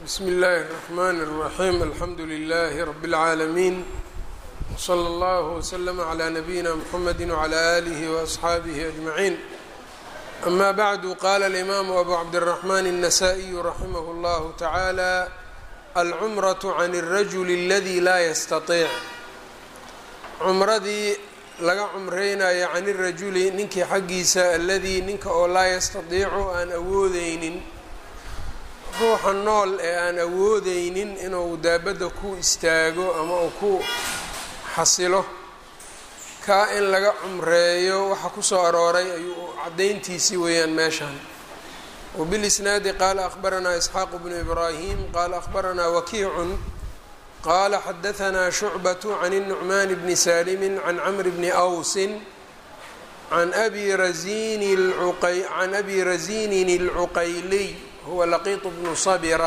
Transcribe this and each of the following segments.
bsmi اllahi الرحmn الرaحيم alxamdu لlh رb العaalمين وslى اllه وslm عlى نbyina mحamd وعlى آlih وأصxaabih أجمعين أma bعd qala الإmam أbu cabdالرحmn النsائي raximh اllah taعalى alcmraة عn الrajul اladي la ystaطiic cumradii laga cumreynayo can الrajuli ninkii xaggiisa aladii ninka oo laa yastadiicu aan awoodeynin ruuxa nool ee aan awoodeynin inuu daabadda ku istaago ama uu ku xasilo kaa in laga cumreeyo waxa kusoo arooray ayuu caddayntiisii weeyaan meeshaan wbilisnaadi qaala akhbaranaa isxaaqu bnu ibraahim qaala akhbaranaa wakiicun qaala xadahanaa shucbatu can الnucmaan bni saalimi can camr bni awsin can abi razini can abi razinin اlcuqayliy huwa laqiiط bnu sabira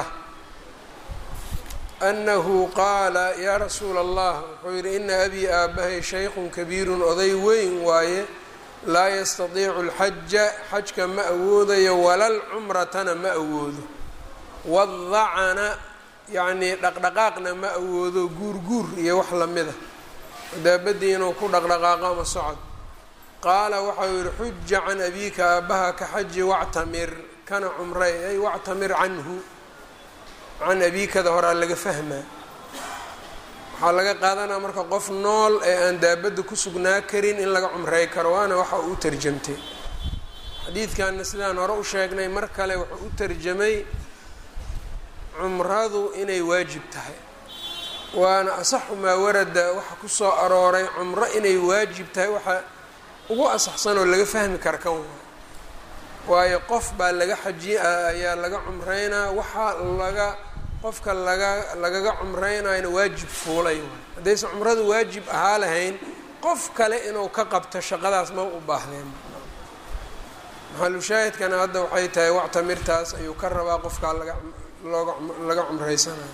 anahu qaala yaa rasuula allah wuxuu yihi ina abii aabahay shaykhun kabiirun oday weyn waaye laa yastadiicu اlxaja xajka ma awoodayo walal cumratana ma awoodo wadacana yacnii dhaqdhaqaaqna ma awoodo guurguur iyo wax lamida daabadii inuu ku dhaqdhaqaaqo ama socod qaala waxau yihi xuja can abiika aabaha ka xaji wactamir kana cumray ay wactamir canhu can abiikada horaa laga fahmaa waxaa laga qaadanaa marka qof nool ee aan daabadda ku sugnaa karin in laga cumrey karo waana waxa uu u tarjamtay xadiidkanna sidaan hore u sheegnay mar kale wuxuu u tarjamay cumradu inay waajib tahay waana asaxu maa warada waxa kusoo arooray cumro inay waajib tahay waxa ugu asaxsan oo laga fahmi kara kan waa waayo qof baa laga xaji ayaa laga cumreynaa waxaa laga qofka laga lagaga cumreynayana waajib fuulay waay haddaysan cumradu waajib ahaa lahayn qof kale inuu ka qabto shaqadaas ma u baahdeen maxalushaahidkana hadda waxay tahay wactamirtaas ayuu ka rabaa qofkaa laga looga laga cumreysanayo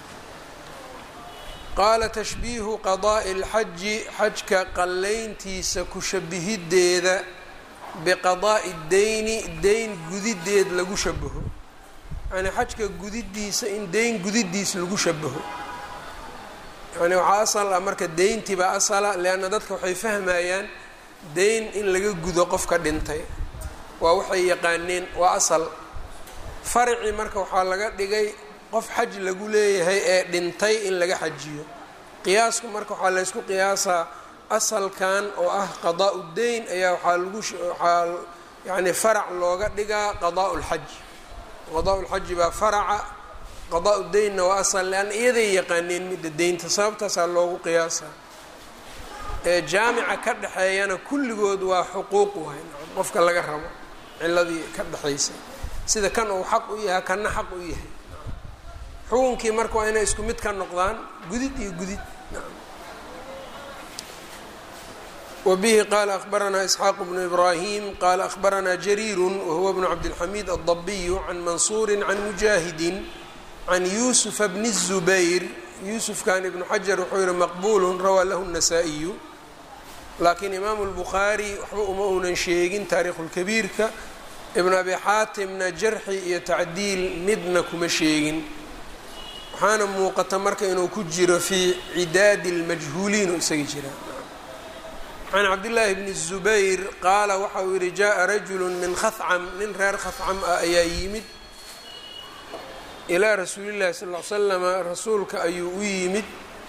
qaala tashbiihu qadaa'i اlxaji xajka qallayntiisa ku shabihideeda biqadaa'i deyni deyn gudideed lagu shabaho yani xajka gudidiisa in deyn gudidiis lagu shabaho yani waxaa asal ah marka deyntii baa asala leanna dadka waxay fahmayaan deyn in laga gudo qofka dhintay waa waxay yaqaaneen waa asal farci marka waxaa laga dhigay qof xaj lagu leeyahay ee dhintay in laga xajiyo qiyaasku marka waxaa laysku qiyaasaa asalkan oo ah qadaa' deyn ayaa waxaa lagu waxaa yani farac looga dhigaa qadaa' lxaj qadaa' lxaji baa faraca qadaa' deynna waa asal leanna iyaday yaqaaneen midda deynta sababtaasaa loogu qiyaasaa ee jaamica ka dhexeeyana kulligood waa xuquuq waay qofka laga rabo ciladii ka dhexaysay sida kan uu xaq u yahay kanna xaq u yahay xukunkii marka waa inay isku mid ka noqdaan gudid iyo gudid wbihi qala akhbaranaa isxaaq bnu ibrahim qala akhbaranaa jariiru wahuwa bnu cabdilxamiid aldabiyu can mansuuri can mujaahidin can yuusufa bni الzubayr yuusufkan ibnu xajar wuxuu yihi maqbulu rawaa lahu الnasaa-iyu laakiin imaamu اlbukhaari waxba uma uunan sheegin taariikhu lkabiirka ibn abi xaatimna jarxi iyo tacdiil midna kuma sheegin waxaana muuqata marka inuu ku jiro fii cidaadi اlmajhuuliin oo isaga jira can cabdillaahi bni zubayr qaala waxa uu yihi jaa rajulu min khacam nin reer khacam ah ayaa yimid ilaa rasuulillahi sal l slama rasuulka ayuu u yimid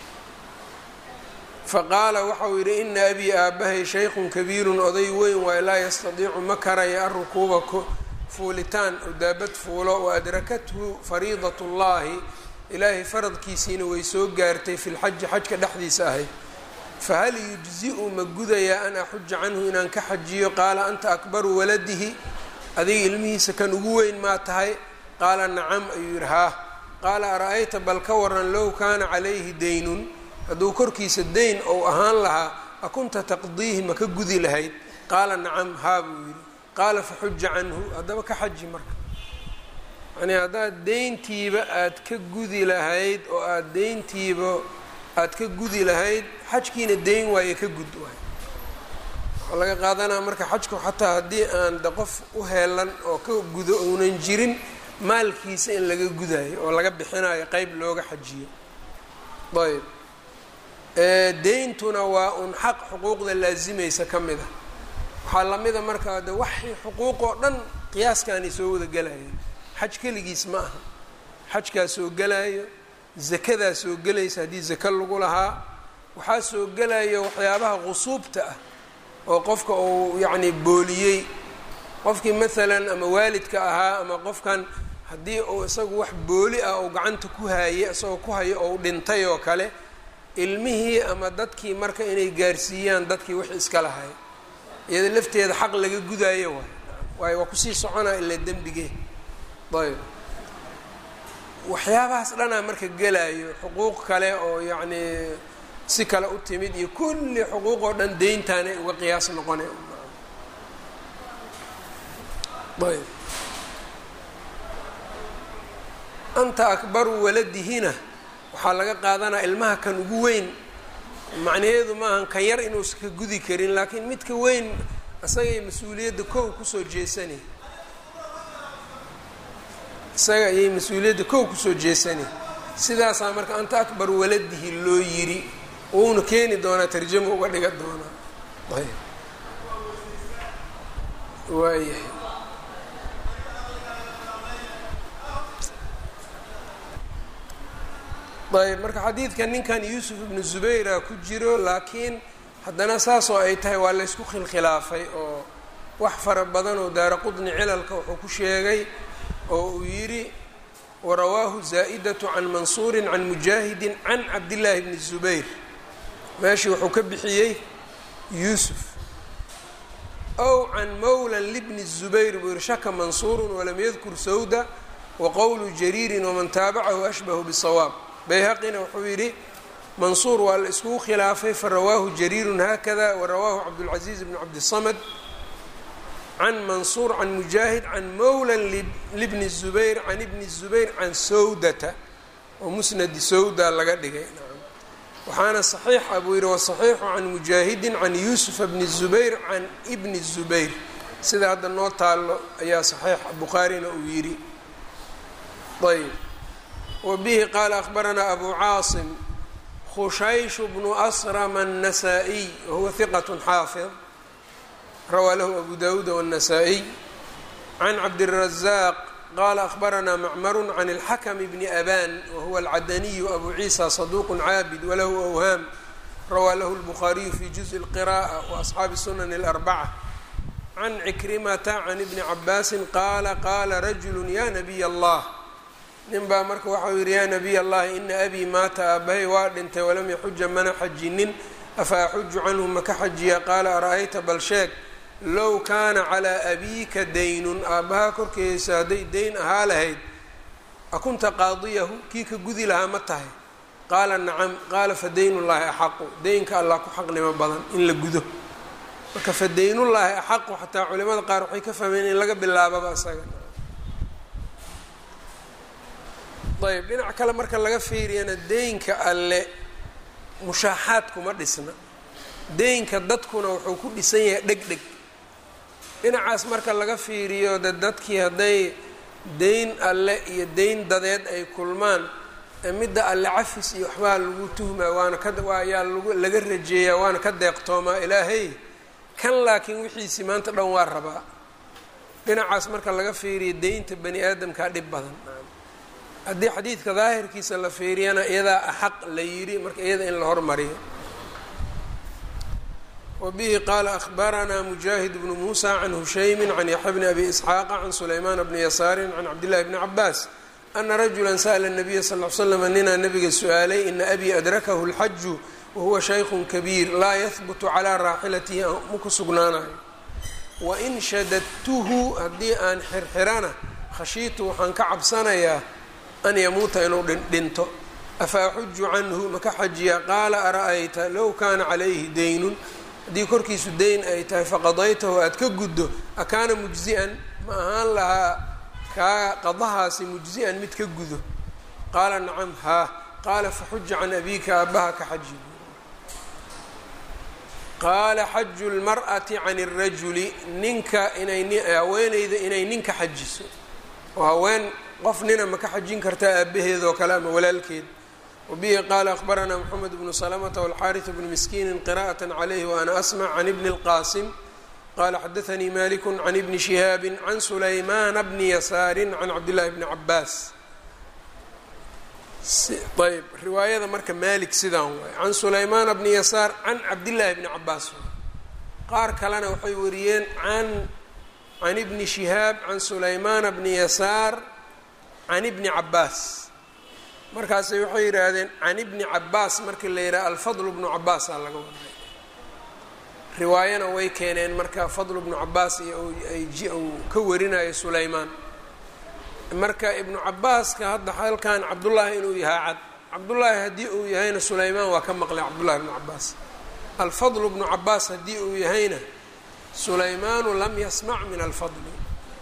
faqaala waxa uu yidhi ina abii aabahay shaykhun kabiirun oday weyn waayo laa yastadiicu ma karaya arukuuba fuulitaan oo daabad fuulo wa adrakathu fariidat ullaahi ilaahay faradkiisiina way soo gaartay fi lxaji xajka dhexdiisa ahayd fahal yujzi-u ma gudayaa an axuja canhu inaan ka xajiyo qaala anta akbaru waladihi adiga ilmihiisa kan ugu weyn maa tahay qaala nacam ayuu yihi haa qaala ara-ayta bal ka waran low kaana calayhi deynun hadduu korkiisa deyn ou ahaan lahaa akunta taqdiihi ma ka gudi lahayd qaala nacam haa buu yidhi qaala faxuja canhu haddaba ka xaji marka yani haddaad deyntiiba aad ka gudi lahayd oo aada deyntiiba aada ka gudi lahayd xajkiina deyn waaye ka gud waay waxaa laga qaadanaa marka xajku xataa haddii aan de qof u heelan oo ka gudo uunan jirin maalkiisa in laga gudayo oo laga bixinayo qeyb looga xajiyo ayb deyntuna waa un xaq xuquuqda laasimaysa ka mid a waxaa lamida markaa de waxay xuquuq oo dhan qiyaaskanay soo wada gelayaan xaj keligiis ma aha xajkaa soo gelaayo zakadaa soo gelaysa haddii zaka lagu lahaa waxaa soo gelayo waxyaabaha qusuubta ah oo qofka uu yacni booliyey qofkii maalan ama waalidka ahaa ama qofkan haddii uu isagu wax booli ah uu gacanta ku haayay isagoo ku hayo ou dhintay oo kale ilmihii ama dadkii marka inay gaarsiiyaan dadkii wix iska lahay iyada lafteeda xaq laga gudaayo waay waayo waa kusii soconaa ilaa dembigee ayb waxyaabahaas dhanaa marka gelaayo xuquuq kale oo yacnii si kale u timid iyo kulli xuquuq oo dhan deyntaanay uga qiyaas noqona ayb anta akbaru waladihina waxaa laga qaadanaa ilmaha kan ugu weyn macnaheedu maahan kan yar inuusa ka gudi karin laakiin midka weyn isagay mas-uuliyadda kow kusoo jeesanay isaga ayay mas-uuliyadda kow kusoo jeesanay sidaasaa marka anta akbar waladihi loo yiri uuna keeni doonaa tarjamo uga dhiga doonaa ayb waayahay ayb marka xadiidka ninkan yuusuf ibnu zubayra ku jiro laakiin haddana saasoo ay tahay waa laysku khilkhilaafay oo wax fara badan oo daara qudni cilalka wuxuu ku sheegay oo uu yidhi warawaahu zaa'idatu can mansuurin can mujaahidin can cabdillaahi bni zubayr meeshii wuxuu ka bixiyey yuusuf ow can mawlan libni zubayr buu yihi shaka mansuurun walam yadkur sawda wa qowlu jariirin waman taabacahu ashbahu bisawaab bayhaqina wuxuu yidhi mansuur waa la iskugu khilaafay farawaahu jariirun haakada warawaahu cabdulcaziiz bn cabdisamad can mansuur can mujaahid can mawlan libni zubayr can ibni zubayr can sawdata oo musnadi sawda laga dhigay waxaana saxiixa buu yidhi wasaxiixu can mujaahidin can yuusufa bni zubayr can ibni zubayr sida hadda noo taallo ayaa saxiix bukhaarina uu yidhi ayb wbihi qaala akhbaranaa abu caasim khushayshu bnu asrama الnasaa-iy wahuwa hiqat xaafid rawaa lahu abu dawuud wالnasaa-iy can cabdiلrazaaq qaala akhbaranaa macmaru can اlxakm bni aban wahuwa alcadaniyu abu ciisa saduq caabid walahu awhaam rawaa lahu اlbukhaariyu fi juزءi اlqira'ة waasxaabi sunan اlarbaca can cikrimata can ibni cabaasin qaala qaala rajulu ya nabiy allah nin baa marka waxau yidhi yaa nabiy allahi ina abii maata aabahay waa dhintay walam yaxuja mana xajinin afa axuju canhu maka xajiya qaala ara-ayta bal sheeg low kaana calaa abiika daynun aabbahaa korkeesa hadday dayn ahaa lahayd akunta qaadiyahu kii ka gudi lahaa ma tahay qaala nacam qaala fa daynullaahi axaqu deynka allah ku xaqnimo badan in la gudo marka fa daynullaahi axaqu xataa culimada qaar waxay ka fahmeen in laga bilaababa isaga ayb dhinac kale marka laga fiiriyana deynka alle mushaaxaad kuma dhisna deynka dadkuna wuxuu ku dhisan yahay dheg dheg dhinacaas marka laga fiiriyo de dadkii hadday deyn alle iyo deyn dadeed ay kulmaan midda alle cafis iyo waxbaa lagu tuhmaa waana ka ayaa lag laga rajeeyaa waana ka deeqtoomaa ilaahay kan laakiin wixiisii maanta dhan waa rabaa dhinacaas marka laga fiiriyo deynta bani aadamkaa dhib badan haddii xadiidka daahirkiisa la fiiriyana iyadaa axaq la yidhi marka iyada in la hormariyo wabihi qaala ahbaranaa mujaahid bnu muusa can hushaymin can yaxya bni abi isxaaqa can sulaymaana bni yasaarin can cabdillahi bni cabaas ana rajula sa'la nabiya sal l slm ninaa nabiga su-aalay ina abii adrakahu lxaju wahuwa shaykun kabiir laa yahbutu calaa raaxilatihi ma ku sugnaanayo wain shadadtuhu haddii aan xirxirana khashiitu waxaan ka cabsanayaa an yamuuta inuu dhinto afa axuju canhu maka xajiya qaala ara-ayta low kaana calayhi daynun haddii korkiisu dayn ay tahay faqadaytahu aada ka guddo akaana mujzi'an ma ahaan lahaa kaa qadahaasi mujzi'an mid ka gudo qaala nacam haa qaala faxuja can abiika aabbaha ka xaji qaala xaju lmar'ati can اrajuli ninka inay haweeneyda inay ninka xajiso oo haween qof nina ma ka xajin kartaa aabaheed oo kale ama walaalkeed wabihi qaala akhbaranaa moxamed bnu salamata walxaariث bnu miskiini qira'aة calayh waana asmc can ibni اlqasim qala xadaanii maliku can ibni shihaabi can sulaymana bni yasaari can cabdillahi bni cabaas ayb riwaayada marka malik sidaan waay can sulaymana bni yasaar can cabdillaahi bni cabaas qaar kalena waxay wariyeen an can ibni shihaab can sulaymana bni yasaar can ibni cabaas markaasay waxay yidhaahdeen can ibni cabaas markii la yidhaha alfadl bnu cabaasaa laga waday riwaayana way keeneen marka fadl bnu cabaas iyo uu ka warinayo sulaymaan marka ibnu cabaaska hadda halkan cabdullaahi inuu yahaa cad cabdullaahi haddii uu yahayna sulaymaan waa ka maqlay cabdullahi bnu cabaas alfadl bnu cabaas haddii uu yahayna sulaymaanu lam yasmac min alfadli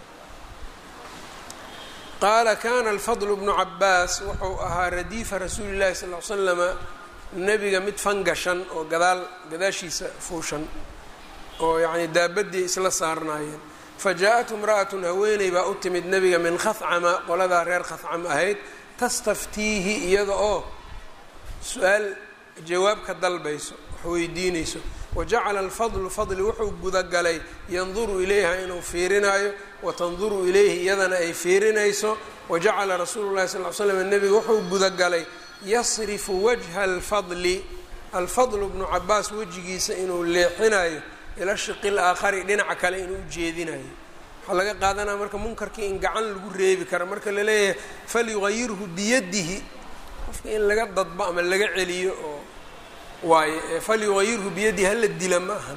qaala kana alfadl bnu cabaas wuxuu ahaa radiifa rasuuli llahi sal l slama nebiga mid fangashan oo gadaal gadaashiisa fuushan oo yacni daabadii isla saarnaayeen fajaa-at imra'atun haweeney baa u timid nebiga min khafcama qoladaa reer khafcam ahayd tastaftiihi iyada oo su-aal jawaab ka dalbayso wax weydiinayso wajacala alfadlu fadli wuxuu gudagalay yanduru ilayha inuu fiirinaayo watanduru ilayhi iyadana ay fiirinayso wajacala rasuulu llahi sal l slam nebiga wuxuu gudagalay yasrifu wajha alfadli alfadlu bnu cabaas wejigiisa inuu leexinayo ila shiqi laakhari dhinaca kale inuu ujeedinayo waxaa laga qaadanaya marka munkarkii in gacan lagu reebi karo marka la leeyahay falyugayirhu biyadihi qofka in laga dadbo ama laga celiyo oo waaye falyugayirhu biyadihi hala dila ma aha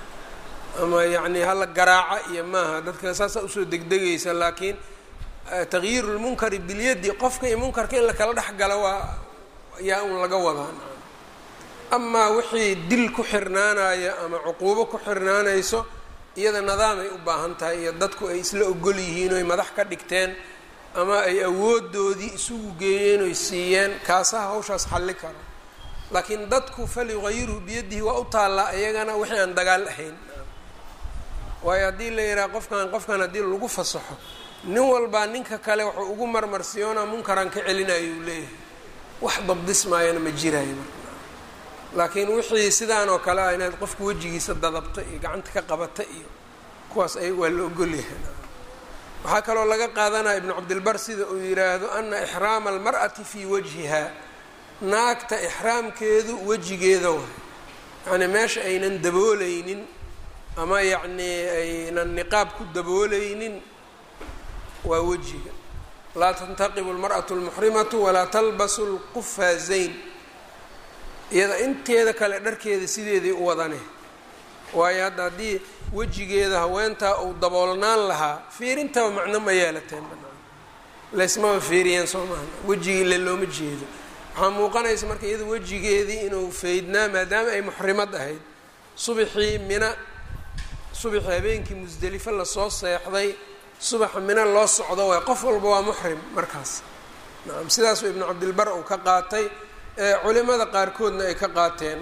ama yacni hala garaaca iyo maaha dadka saasaa usoo degdegaysa laakiin tagyiiru lmunkari bilyadi qofka iyo munkarka in lakala dhex galo waa yaa un laga wadaa amaa wixii dil ku xirnaanaya ama cuquubo ku xirnaanayso iyada nidaamay u baahan tahay iyo dadku ay isla ogol yihiin oy madax ka dhigteen ama ay awoodoodii isugu geeyeen oy siiyeen kaasaha hawshaas xalli karo laakiin dadku falyugayirhu biyadihi waa u taallaa iyagana wixii aan dagaal ahayn waayo haddii la yidhaha qofkan qofkan haddii lagu fasaxo nin walbaa ninka kale wuxuu ugu marmarsiyoonaa munkaran ka celinayo uu leeyahay wax dabdismaayana ma jiraayo marka laakiin wixii sidaan oo kale ah inaad qofka wejigiisa dadabto iyo gacanta ka qabata iyo kuwaas ay waa la ogolyahay waxaa kaloo laga qaadanaya ibnu cabdilbar sida uu yidhaahdo ana ixraama almar'ati fii wajhiha naagta ixraamkeedu wejigeeda waay yacnii meesha aynan dabooleynin ama yacnii aynan niqaab ku dabooleynin waa wejiga laa tantaqibu almar'atu almuxrimatu walaa talbasu lqufaazayn iyada inteeda kale dharkeeda sideedii u wadane waayo hadda haddii wejigeeda haweentaa uu daboolnaan lahaa fiirintaba macno ma yeelateen banaan laysmaba fiiriyeen soo maaha wejigii ile looma jeedo waxaa muuqanaysa marka iyada wejigeedii inuu faydnaa maadaama ay muxrimad ahayd subaxii mina subaxii habeenkii musdelifo lasoo seexday subaxa mina loo socdo waay qof walba waa muxrim markaas nacam sidaasuu ibnu cabdilbar uu ka qaatay culimada qaarkoodna ay ka qaateen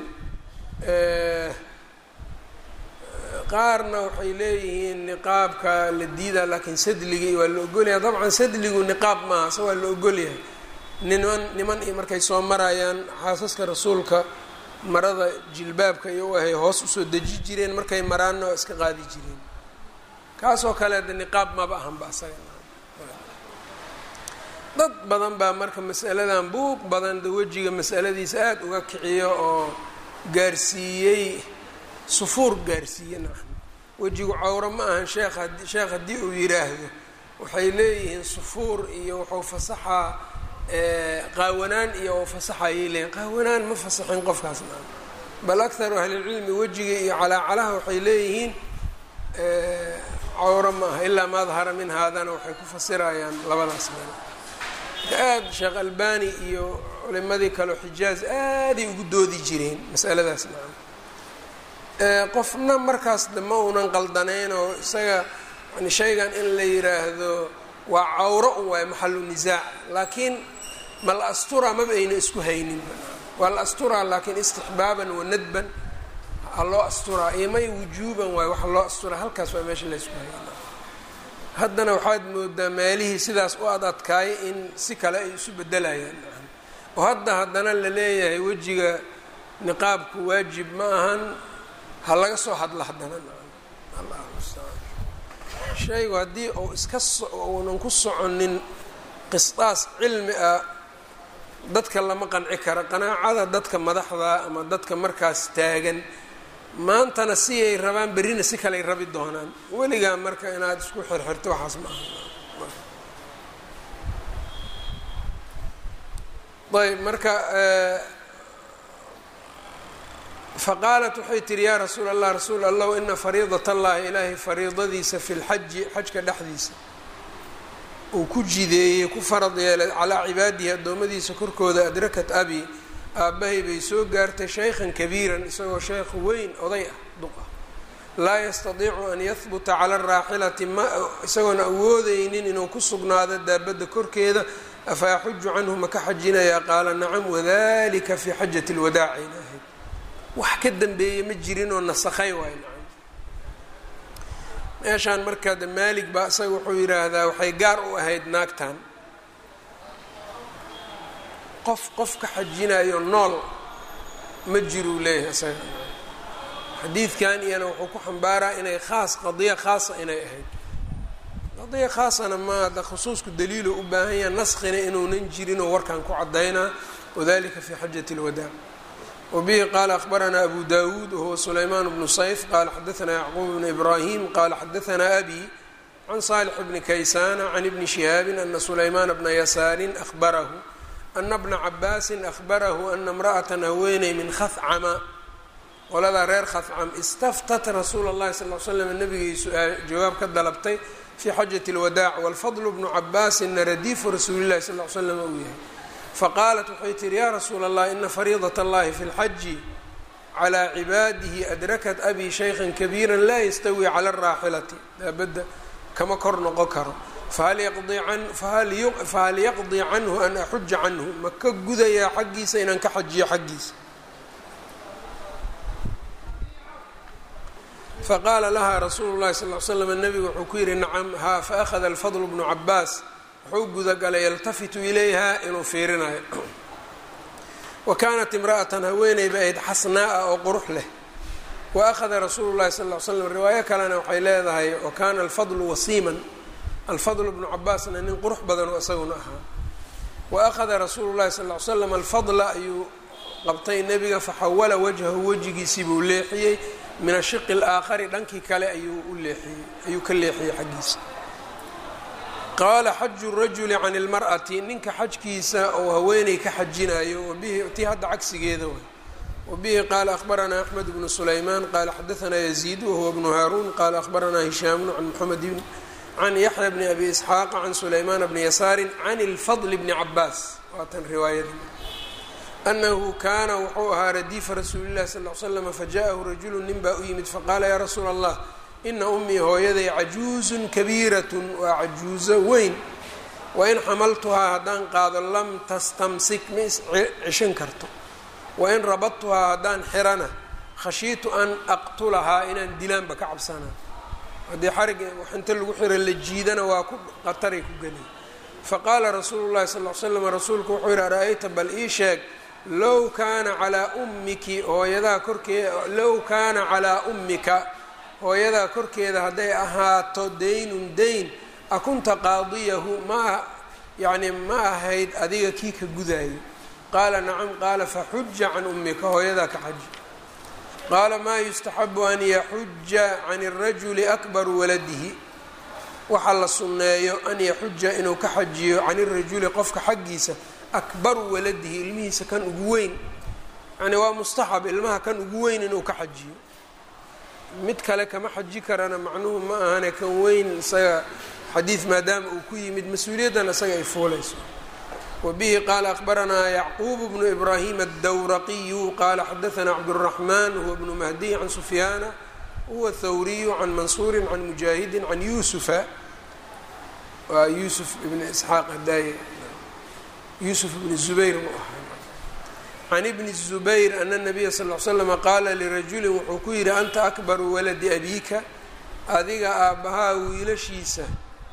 qaarna waxay leeyihiin niqaabka la diidaa laakiin sadligii waa la ogolyahay dabcan sadligu niqaab maaha se waa la ogolyahay niman niman iyo markay soo marayaan xaasaska rasuulka marada jilbaabka iyo u ahay hoos usoo deji jireen markay maraanna waa iska qaadi jireen kaasoo kale de niqaab maba ahanba asaga dad badan baa marka masaladan buuq badan de wejiga masaladiisa aada uga kiciyo oo gaarsiiyey sufuur gaarsiiye nacam wejigu cawro ma ahan sheekh had sheekh haddii uu yidhaahdo waxay leeyihiin sufuur iyo wuxuu fasaxaa qaawanaan iyo u fasaxayay leeyihin qaawanaan ma fasaxin qofkaas nacam bal akharu ahlilcilmi wejiga iyo calaacalaha waxay leeyihiin cawro ma aha ilaa ma dahara min haadana waxay ku fasirayaan labadaas meel aada sheekh albani iyo culimadii kaleo xijaaz aaday ugu doodi jireen masaladaas nacam qofna markaas de ma uunan qaldaneyn oo isaga yani shaygan in la yiraahdo waa cawro un waayo maxalu nisaac laakiin ma la asturaa maba ayna isku haynin waa la asturaa laakiin istixbaaban wa nadban ha loo asturaa iyo may wujuuban waayo waxa loo asturaa halkaas waa meesha la isku hayna haddana waxaad moodaa meelihii sidaas u ad adkaayay in si kale ay isu bedelayaan oo hadda haddana la leeyahay wejiga niqaabku waajib ma ahan ha laga soo hadlo haddana shaygu haddii uu iska uunan ku soconin qisdaas cilmi ah dadka lama qanci kara qanaacada dadka madaxda ama dadka markaas taagan maantana si ay rabaan berrina si kaley rabi doonaan weligaa marka inaad isku xirxirto waxaas ma aha ayb marka faqaalat waxay tihi yaa rasuul allah rasuul allah ina fariidat allahi ilaahay fariidadiisa fi lxaji xajka dhexdiisa uu ku jideeyey ku farad yeelay calaa cibaadihi addoommadiisa korkooda adrakat abi aabbahay bay soo gaartay shaykhan kabiiran isagoo sheekh weyn oday ah duq ah laa yastadiicu an yahbuta cala araaxilati ma isagoon awoodeynin inuu ku sugnaado daabadda korkeeda afa yaxuju canhu ma ka xajinayaa qaala nacam wadalika fii xajati lwadaaci ilaahay wax ka dambeeye ma jirin oo nasakhay waay nacam meeshaan markaa de maalig baa isaga wuxuu yidhaahdaa waxay gaar u ahayd naagtan qof qof ka xajinayo nool ma jiruu leeyahay isaga xadiidkan iyana wuxuu ku xambaaraa inay khaas qadiya khaasa inay ahayd qadiya khaasana ma ada khusuusku daliilo u baahan yaha naskina inuunan jirinoo warkan ku cadaynaa wadalika fi xajati اlwadaac wbihi qaala akhbaranaa abu dawuud wahuwa sulaymaan bnu sayf qaala xadaanaa yacquub bnu ibrahim qaala xadaanaa abi can saalix bni kaysana can ibni shihaabin ana sulaymaana bna yasaarin ahbarahu ana bna cabaasin ahbarahu ana imra'atan haweeney min khacama qoladaa reer khacam istaftat rasuula اllahi sal l slam nabigay jawaab ka dalabtay fii xajati اlwadaac walfadlu bnu cabaasinna radiifu rasuuli llahi sal l slam uu yahay faqaalat waxay tihi yaa rasuula allah ina fariidat allahi fi lxaji calaa cibaadihi adrakat abi shaykhan kabiira laa yastawi cala araaxilati daabadda kama kor noqon karo fahal yaqdii canhu an axuja canhu ma ka gudayaa xaggiisa inaan ka xajiyo xaggiisa faqaala laha rasuulu llahi sal l slam nabigu wuxuu ku yihi nacam haa faأkhada alfadl bnu cabaas wuxuu gudagalay yaltafitu ilayha inuu fiirinayo wa kaanat imra'atan haweeneyba ayd xasnaa'a oo qurux leh wa akhada rasuulu llahi sal l slam riwaayo kalena waxay leedahay wa kaana alfadlu wasiiman alfadl bnu cabaasna nin qurux badanoo isaguna ahaa wa akhada rasuulu llahi sal l slam alfadla ayuu qabtay nebiga faxawala wajhahu wejigiisii buu leexiyey min ashiqi alaakhari dhankii kale ayuu u leexiyey ayuu ka leexiyey xaggiisa qaala xaju rajuli can اlmar'ati ninka xajkiisa oo haweeney ka xajinayo wabihi tii hadda cagsigeeda way wabihi qaala akhbaranaa axmed bnu sulaymaan qaala xadaanaa yaziid wahuwa bnu haaruun qaala akhbaranaa hishaamun can moxamed can yaxya bni abi isxaaqa can sulaymaan bni yasaarin can اlfadl bni cabaas waatan riwaayada anahu kaana wuxuu ahaa radiifa rasuuli llahi sal l slama fajaءahu rajulu nin baa u yimid faqaala yaa rasuula allah ina ummii hooyaday cajuuzun kabiiratun waa cajuuzo weyn wain xamaltuhaa haddaan qaado lam tastamsik ma is cishan karto wain rabadtuhaa haddaan xirana khashiitu an aqtulahaa inaan dilaanba ka cabsanaa haddii xarig inta lagu xiro la jiidana waa ku qataray ku geliy faqaala rasuulu llahi sal l slam rasuulku wuxuu yihi ara-ayta bal ii sheeg low kaana calaa ummiki hooyadaa korkee low kaana calaa ummika hooyadaa korkeeda hadday ahaato daynun dayn akunta qaadiyahu ma yacni ma ahayd adiga kii ka gudaayo qaala nacam qaala faxuja can ummika hooyadaa ka xaji qaala maa yustaxabu an yaxuja can irajuli akbaru waladihi waxaa la sunneeyo an yaxuja inuu ka xajiyo can irajuli qofka xaggiisa akbaru waladihi ilmihiisa kan ugu weyn yani waa mustaxab ilmaha kan ugu weyn inuu ka xajiyo mid kale kama xaji karana macnuhu ma ahane kan weyn isaga xadiid maadaama uu ku yimid mas-uuliyaddan isaga ay fuulayso wa bihi qaala akhbaranaa yacquub bnu ibraahim addawraqiyu qaala xadaanaa cabduraxmaan huwa bnu mahdiy can sufyaana huwa thawriyu can mansuuri can mujaahidin can yuusufa waa yuusuf ibn isxaaq hadaaye yuusuf ibn zubayr mu ahaa can ibni zubayr ana nabiya sal l slama qaala lirajulin wuxuu ku yidhi anta akbaru waladi abiika adiga aabbahaa wiilashiisa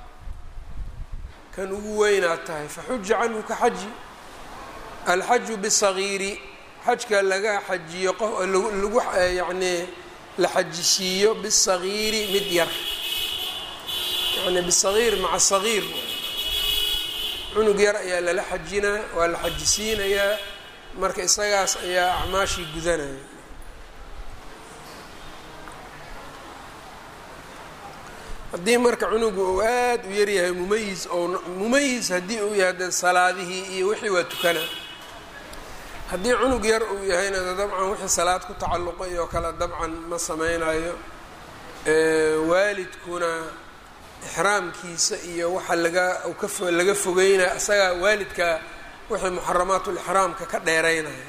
kan ugu weynaad tahay faxuja canhu ka xaji alxaju bisagiiri xajka laga xajiyo qof lagu yacnii la xajisiiyo bisagiiri mid yar yani bisagiir maca sagiir cunug yar ayaa lala xajinaa waa la xajisiinayaa marka isagaas ayaa acmaashii gudanaya haddii marka cunugu uu aada u yaryahay mumayis oo mumayis haddii uu yahay dee salaadihii iyo wixii waa tukana haddii cunug yar uu yahayna dabcan wixii salaad ku tacalluqay oo kale dabcan ma sameynayo waalidkuna ixraamkiisa iyo waxa laga ka laga fogeynaya isagaa waalidka wixii muxaramaatulixraamka ka dheereynaya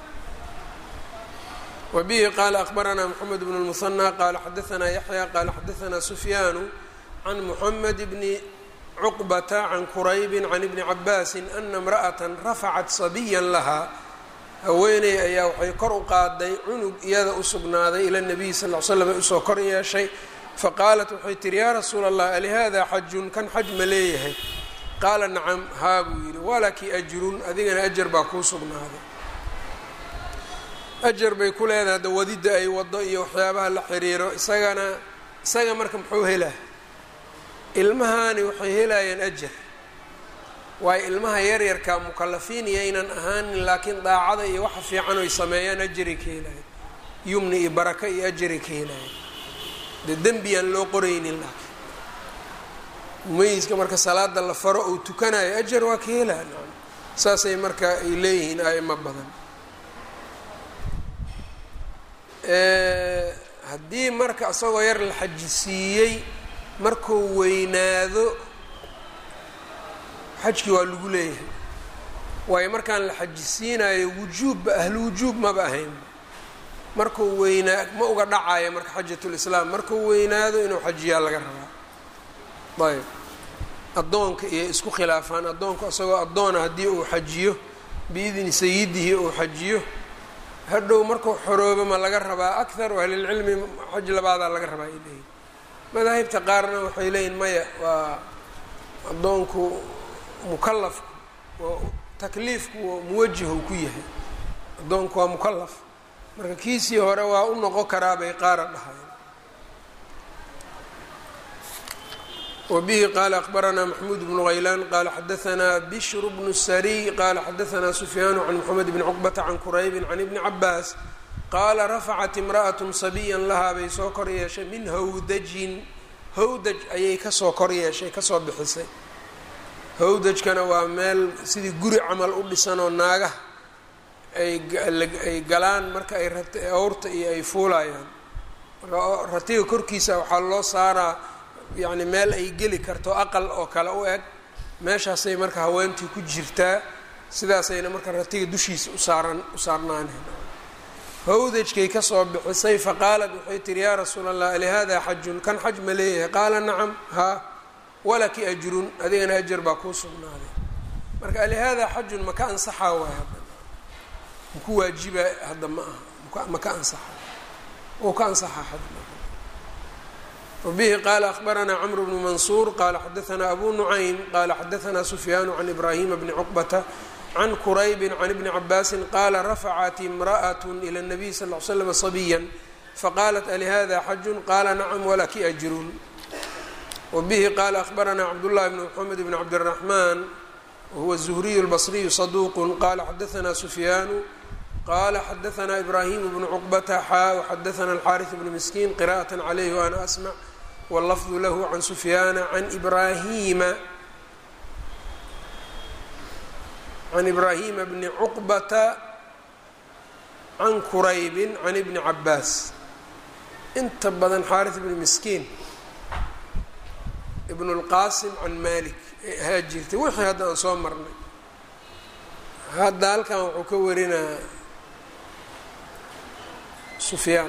wa bihi qaala akbaranaa moxamed bnu lmusanى qaala xadaanaa yaxya qaala xadaanaa sufyaanu can moxamed bni cuqbata can quraybi can ibni cabaasi ana imra'ata rafacat sabiya lahaa haweeney ayaa waxay kor u qaaday cunug iyada u sugnaaday ila nabiyi sal l slam ay usoo kor yeeshay faqaalat waxay tihi yaa rasuula allah alihada xajun kan xaj ma leeyahay qaala nacam haa buu yidhi walaki ajrun adigana ajar baa kuu sugnaaday ajar bay ku leedahay da wadidda ay wado iyo waxyaabaha la xiriiro isagana isaga marka muxuu helaa ilmahani waxay helayaan ajar waayo ilmaha yaryarka mukalafiin iyaynan ahaanin laakiin daacada iyo waxa fiican oy sameeyaan ajari ka helayan yumni iyo baraka iyo ajari ka helayan dee dembiyaan loo qoraynin laakiin mumayiska marka salaada la faro ou tukanayo ajar waa ka helaan saasay marka ay leeyihiin aimo badan haddii marka isagoo yar la xajisiiyey markuu weynaado xajkii waa lagu leeyahay waayo markaan la xajisiinayo wujuubba ahlu wujuub maba ahaynba markuu weynaa ma uga dhacayo marka xajatulislaam markuu weynaado inuu xajiyaa laga rabaa ayb addoonka iyo isku khilaafaan addoonka isagoo addoona haddii uu xajiyo biidni sayidihi uu xajiyo hadhow markuu xoroobo ma laga rabaa akharu ahlilcilmi xaj labaadaa laga rabaa ay leeyihin madaahibta qaarna waxay leeyihin maya waa addoonku mukalafku takliifku muwajihu ku yahay addoonku waa mukalaf marka kiisii hore waa u noqon karaa bay qaara dhahayen wbihi qala akbaranaa maxmuud bnu haylaan qala xadaanaa bishru bnu sariy qala xadaanaa sufyaanu can moxamed bni cuqbata can quraybin can ibni cabaas qaala rafacat imra'at sabiyan lahaa bay soo kor yeeshay min hawdajin hawdaj ayay kasoo kor yeeshay kasoo bixisay hawdajkana waa meel sidii guri camal u dhisanoo naagaha ay galaan marka ay awrta iyo ay fuulayaan marka ratiga korkiisa waxaa loo saaraa yacni meel ay geli karto aqal oo kale u eg meeshaasay marka haweentii ku jirtaa sidaasayna marka ratiga dushiisa usaaran u saarnaaneen hawdajkay kasoo bixisay faqaalat waxay tihi yaa rasuula allah alihada xajun kan xaj ma leeyahay qaala nacam haa walaki ajrun adigana ajar baa kuu sugnaaday marka alihada xajun maka ansaxaa waay hadda maku waajiba hadda ma aha maka ansaxa wou ka ansaxaa xaj wbihi qala akbaranaa cmr bnu mansuur qala xadaanaa abu nucaym qala xadaanaa sufyaanu can ibrahima bni cuqbata can quraybi can ibni cabaasi qala rafacat imraأat ilى الnabiy sal ly slm صabiya faqalat alihada xajun qala nacam walaki ajrun wbihi qala akbaranaa cabdالlahi bn mxamed bn cabdالraxman wahuwa الzuhriy اlbصriyu صaduq qala xadaanaa sufyaanu qala xadaanaa ibrahim bnu cuqbata xaa xadaana alxariث bnu miskiin qira'aة عlyh waana asmc wاlafdu lahu can sufyaana can ibrahima can ibrahima bni cuqbata can quraybi can ibni cabaas inta badan xaariث bni miskiin ibn اlqasim can malik ee ahaa jirtay wixii hadda aan soo marnay hadda halkan wuxuu ka warinaa sufyaan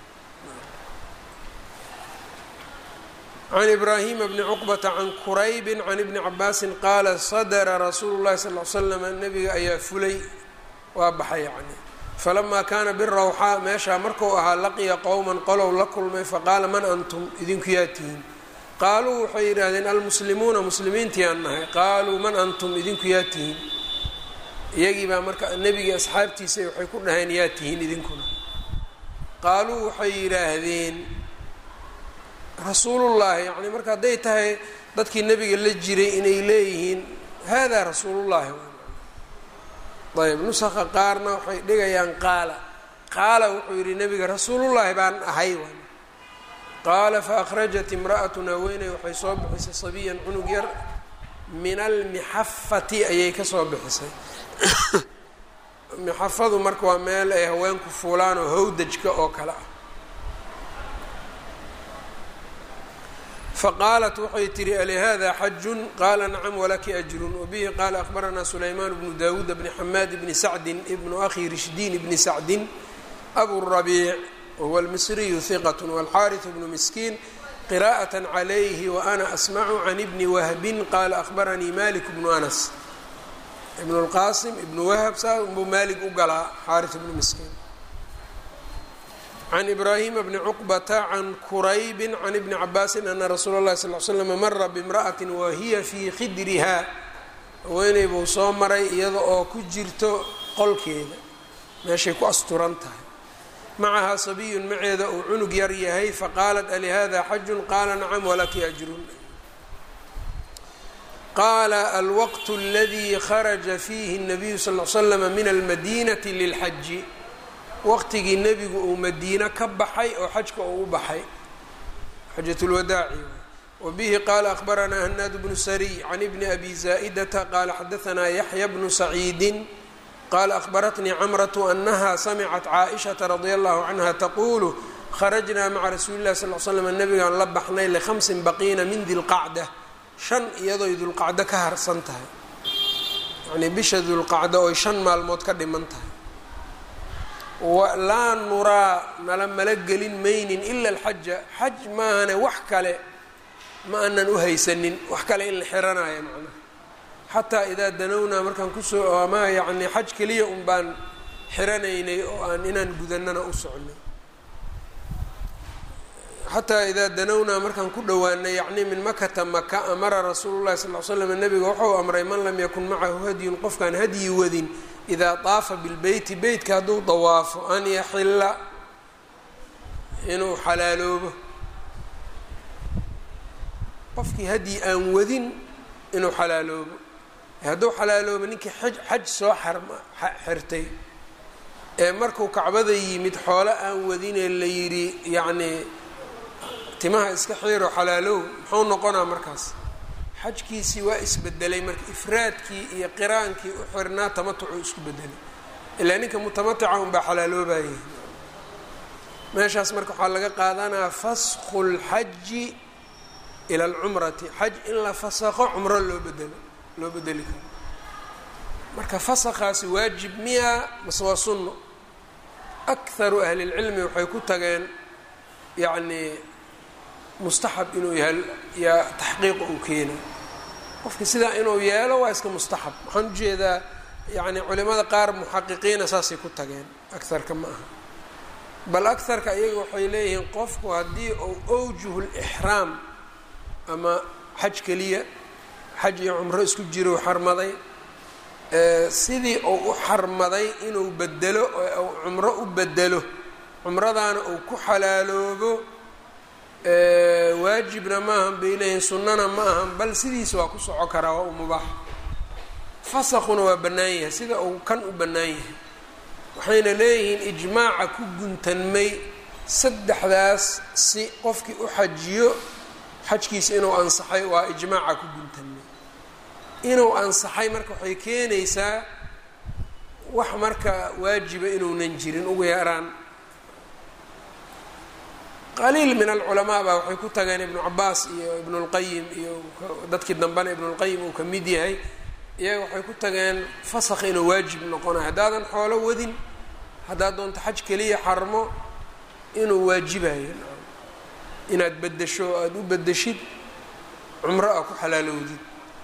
can ibraahima bni cuqbata can quraybi can ibni cabaasin qaala sadara rasuulu llahi sal l slam nabiga ayaa fulay waa baxay yacni falamaa kaana birawxaa meeshaa marku ahaa laqiya qowman qolow la kulmay faqaala man antum idinku yaa tihiin qaaluu waxay yidhaahdeen almuslimuuna muslimiintii aan nahay qaaluu man antum idinku yaa tihiin iyagii baa marka nebigii asxaabtiisa waxay ku dhaheen yaa tihiin idinkuna qaaluu waxay yidhaahdeen rasuulullaahi yacni marka hadday tahay dadkii nebiga la jiray inay leeyihiin haadaa rasuulullaahi ayb nusakha qaarna waxay dhigayaan qaala qaala wuxuu yidhi nebiga rasuulullaahi baan ahay qaala faakhrajat imra'atun haweeney waxay soo bixisay sabiyan cunug yar min almixafati ayay ka soo bixisay mixafadu marka waa meel ay haweenku fuulaan oo hawdajka oo kale ah faqaalat waxay tihi alihada xajun qaala nacam walaki ajrun wabihi qaala akhbaranaa sulaymaan bnu dawuud bni xamaad bni sacdin ibnu akhi rishdiin bni sacdin abu rabiic wahuwa almisriyu hiqat walxaariث bnu miskiin qira'aة عlayhi waana asmacu can ibni wahbin qaala akhbaranii malik bnu anas ibn اlqasim ibnu wahb saa unbuu maalik u galaa xaariث bnu miskiin can ibraahima bni cuqbata can kuraybi can ibni cabaasin ana rasuula اllahi sal l slm mara bimra'ati wahiya fii khidriha haweeney buu soo maray iyada oo ku jirto qolkeeda meeshay ku asturan tahay macahaa sabiyun maceeda uu cunug yar yahay faqaalat alihada xajun qaala nacam walaki ajrun qaala alwaqt اladii kharaja fiihi الnabiyu sal l slm min almadinati lilxaji waqtigii nebigu uu madiino ka baxay oo xajka uu u baxay xajat lwadaaci wabihi qaala akhbaranaa hanaad bnu sariy can ibni abi zaa'idata qaala xadaanaa yaxya bnu saciidin qaala akhbaratnii camratu anaha samicat caaishata radia allahu canha taquulu kharajnaa maca rasuuli llahi sal l slam nabigaan la baxnay likhamsin baqiina min dilqacda shan iyadoy dulqacdo ka harsan tahay yacnii bisha dulqacdo oy shan maalmood ka dhiman tahay laa nuraa nala mala gelin maynin ila alxaja xaj maahane wax kale ma aanan u haysanin wax kale in la xiranayo macnaha xataa idaa danownaa markaan kusoo ama yacni xaj keliya un baan xiranaynay oo aan inaan gudanana u socnay xataa idaa danownaa markaan ku dhowaanay yacni min makata maka amara rasuulu llahi sal l slam nabiga wuxuu amray man lam yakun macahu hadyun qofkaan hadyi wadin idaa daafa bilbeyti beytka hadduu dawaafo an yaxilla inuu xalaaloobo qofkii hadyi aan wadin inuu xalaaloobo hadduu xalaaloobo ninkii xaj xaj soo xarma xirtay ee markuu kacbada yimid xoolo aan wadinee la yidhi yacnii timaha iska xiiro xalaalow muxuu noqonaa markaas xajkiisii waa isbedelay marka ifraadkii iyo qiraankii u xirnaa tamatucuu isku bedelay ilaa ninka mutamatica unbaa xalaaloobayay meeshaas marka waxaa laga qaadanaa fasku lxaji ila alcumrati xaj in la fasaqo cumro loo bedelo loo bedeli karo marka fasakhaasi waajib miya mase waa sunno akharu ahli lcilmi waxay ku tageen yacnii mustaxab inuu yahay yaa taxqiiqa uu keenay qofka sidaa inuu yeelo waa iska mustaxab waxaan ujeedaa yacni culimada qaar muxaqiqiina saasay ku tageen agarka ma aha bal agarka iyaga waxay leeyihiin qofku haddii uu awjuhu lixraam ama xaj keliya xaj iyo cumro isku jiro xarmaday sidii uu u xarmaday inuu bedelo oo uu cumro u bedelo cumradaana uu ku xalaaloobo waajibna ma ahan bay leeyihin sunnana ma ahan bal sidiisa waa ku soco karaa waa u mubaax fasakuna waa bannaan yahay sida uu kan u bannaan yahay waxayna leeyihiin ijmaaca ku guntanmay saddexdaas si qofkii u xajiyo xajkiisa inuu ansaxay waa ijmaaca ku guntanmay inuu ansaxay marka waxay keenaysaa wax marka waajiba inuunan jirin ugu yaraan qaliil min alculamaa baa waxay ku tageen ibnu cabaas iyo ibnu lqayim iyo dadkii dambena ibnulqayim uu ka mid yahay iyaga waxay ku tageen fasakh inuu waajib noqonayo haddaadan xoolo wadin haddaad doonto xaj keliya xarmo inuu waajibayo inaad bedesho o aada u bedeshid cumro a ku xalaalowdid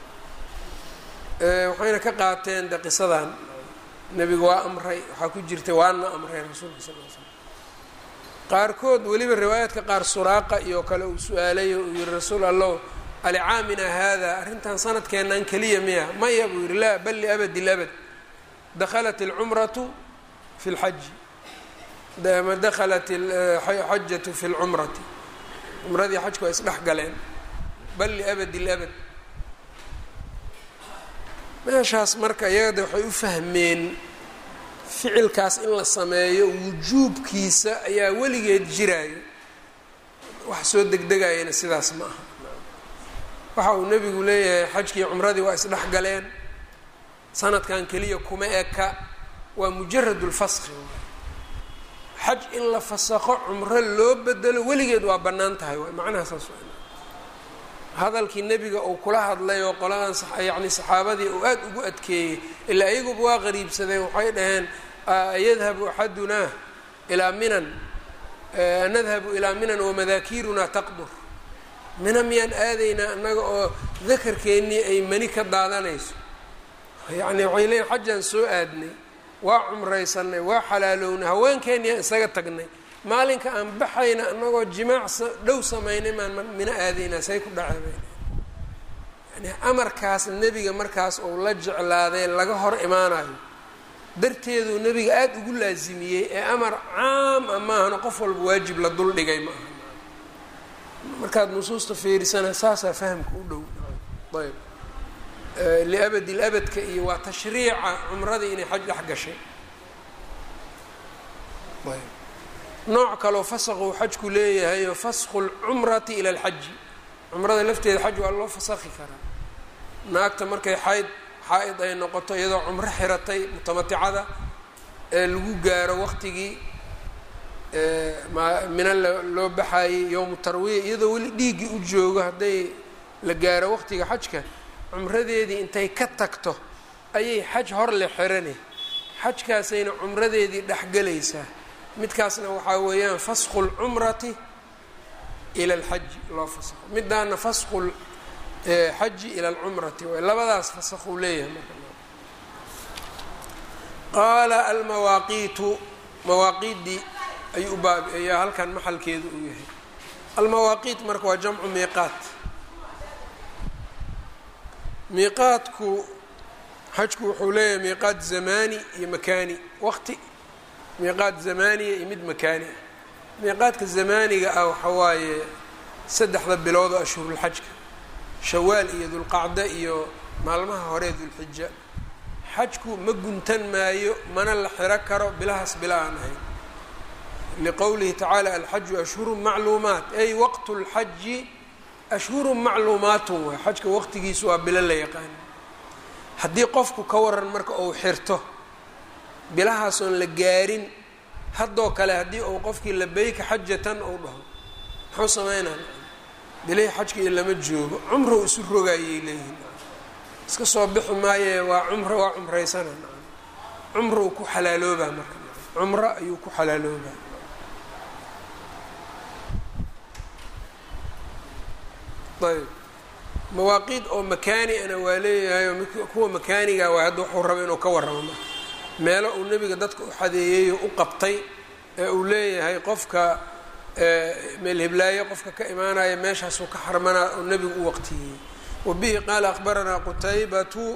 waxayna ka qaateen de qisadan nebiga waa amray waxaa ku jirtay waana amray rasuulka sal l slam qaarkood weliba riwaayaadka qaar suraaqa iyo kale uu su-aalay uu yihi rasuul allow alicaamina haada arrintan sanadkeennan keliya miya maya buu yihi laa bal liabadi labad dakhalat alcumratu fi lxaji ma dakhalat xajatu fi lcumrati cumradii xajku waa isdhex galeen bal liabadi labad meeshaas marka iyagade waxay u fahmeen ficilkaas in la sameeyo wujuubkiisa ayaa weligeed jiraayo wax soo degdegayana sidaas ma aha waxa uu nebigu leeyahay xajkii cumradii waa isdhex galeen sanadkan keliya kuma eka waa mujarad lfaski xaj in la fasaqo cumro loo bedelo weligeed waa bannaan tahay waay macnaha saas hadalkii nebiga uu kula hadlay oo qoladan yacni saxaabadii uu aada ugu adkeeyey ilaa iyaguba waa qariibsadeen waxay dhaheen yadhabu axadunaa ilaa minan nadhabu ilaa minan wamadaakiirunaa taqdur mina miyaan aadaynaa annaga oo dakarkeennii ay mani ka daadanayso yacni waxay leeyiin xajaan soo aadnay waa cumraysanay waa xalaalownay haweenkeenniyaan isaga tagnay maalinka aan baxayna anagoo jimaac dhow samaynay maan mina aadaynaa say ku dhaceen yani amarkaas nebiga markaas uu la jeclaaday laga hor imaanayo darteeduu nebiga aada ugu laasimiyey ee amar caam a maahana qof walba waajib la dul dhigay ma aha markaad nusuusta fiirisana saasaa fahamka u dhow ayb liabadi labadka iyo waa tashriica cumradii inay xaj dhex gashay ayb nooc kaloo fasaquu xajku leeyahay fasku lcumrati ila alxaji cumrada lafteeda xaj waa loo fasakhi karaa naagta markay xayd xaa-id ay noqoto iyadoo cumro xiratay mutamaticada ee lagu gaaro waqtigii mina loo baxaayey yowmu tarwiya iyadoo weli dhiiggii u joogo hadday la gaaro waqtiga xajka cumradeedii intay ka tagto ayay xaj hor le xirane xajkaasayna cumradeedii dhexgelaysaa midkaasna waxaa weeyaan fasku lcumrati ila alxaji loo fasaqo midaana fasku xaji ila alcumrati waay labadaas fasaquu leeyahay marka qaala almawaaqiitu mawaaqiiddii ayuu u baab ayaa halkan maxalkeedu uu yahay almawaaqiit marka waa jamcu miiqaat miiqaadku xajku wuxuu leeyahay miiqaat zamaani iyo makaani waqti miiqaad zamaaniya iyo mid makaani ah miiqaadka zamaaniga ah waxa waaye saddexda bilood oo ashhurulxajka shawaal iyo dulqacda iyo maalmaha hore dulxija xajku ma guntan maayo mana la xiro karo bilahaas bila aan ahayn liqowlihi tacaala alxaju ashhurun macluumaat ay waqtu lxaji ashhurun macluumaatun waay xajka waqtigiisu waa bilo la yaqaan haddii qofku ka waran marka uu xirto bilahaasoon la gaarin haddoo kale haddii uu qofkii labeyka xajatan uu dhaho muxuu sameynaa bilihii xajka iyo lama joogo cumrow isu rogaayay leeyihin iska soo bixi maaye waa cumro waa cumraysana cumrow ku xalaaloobaa marka cumro ayuu ku xalaaloobaa ayb mawaaqiid oo makaani ana waa leeyahay oo kuwa makaaniga waa hadda wuxuu raba inuu ka warramo marka meelo uu nebiga dadka u xadeeyeyo u qabtay ee uu leeyahay qofka meel hiblaaye qofka ka imaanaya meeshaasuu ka xarmanaa oo nebigu u waqtiyeeyey wabihi qaala akhbaranaa qutaybatu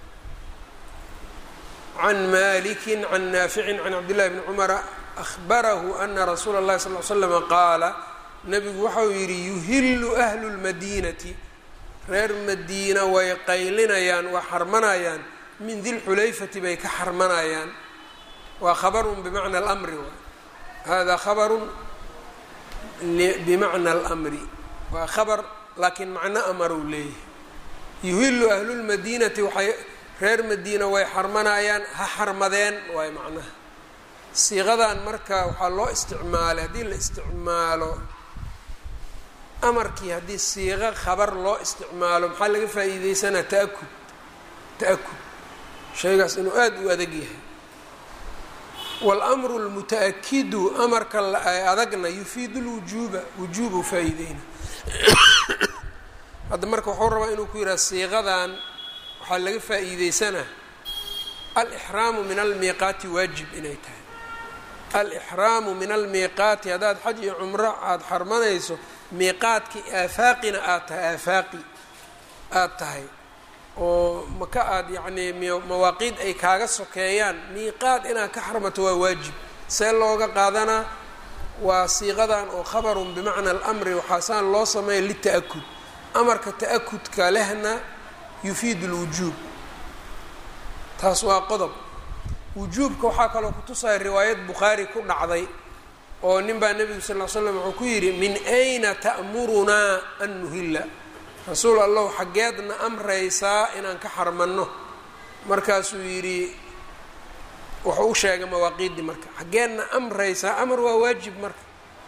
can maliki can naaficin can cabdillahi bni cumara ahbarahu ana rasuula اllahi sal l slama qaala nebigu waxau yidhi yuhillu ahlu lmadiinati reer madiina way qaylinayaan waa xarmanayaan min dilxulayfati bay ka xarmanayaan waa khabarun bimacna almri waay hada khabarun bimacna almri waa khabar laakiin macno amaruu leeyahay yuhillu ahlulmadiinati waxay reer madiina way xarmanayaan ha xarmadeen waay macnaha siiqadan marka waxaa loo isticmaalay haddii la isticmaalo amarkii haddii siiqo khabar loo isticmaalo maxaa laga faa'iideysanaa ta'akud ta'akud shaygaas inuu aada u adag yahay waاlmru اlmuta-akidu amarka adagna yufiidu lwujuuba wujuubuu faa-iideyna hadda marka wuxuu rabaa inuu ku yidhaha siiqadan waxaa laga faa-iideysanaa alixraamu min almiiqaati waajib inay tahay alixraamu min almiiqaati haddaad xaj iyo cumro aada xarmanayso miiqaadkii aafaaqina aad tahay aafaaqi aada tahay oo maka aada yacnii mawaaqiid ay kaaga sokeeyaan miiqaad inaad ka xarmato waa waajib see looga qaadanaa waa siiqadan oo khabarun bimacna alamri waxaasaan loo sameeya lita'akud amarka ta'akudka lehna yufiidu lwujuub taas waa qodob wujuubka waxaa kaloo kutusaya riwaayad bukhaari ku dhacday oo nin baa nebigu sal ll ly slam wuxuu ku yidhi min ayna ta'murunaa an nuhilla rasuul allahu xaggeedna amraysaa inaan ka xarmanno markaasuu yidhi wuxuu u sheegay mawaaqiiddii marka xaggeedna amraysaa amar waa waajib marka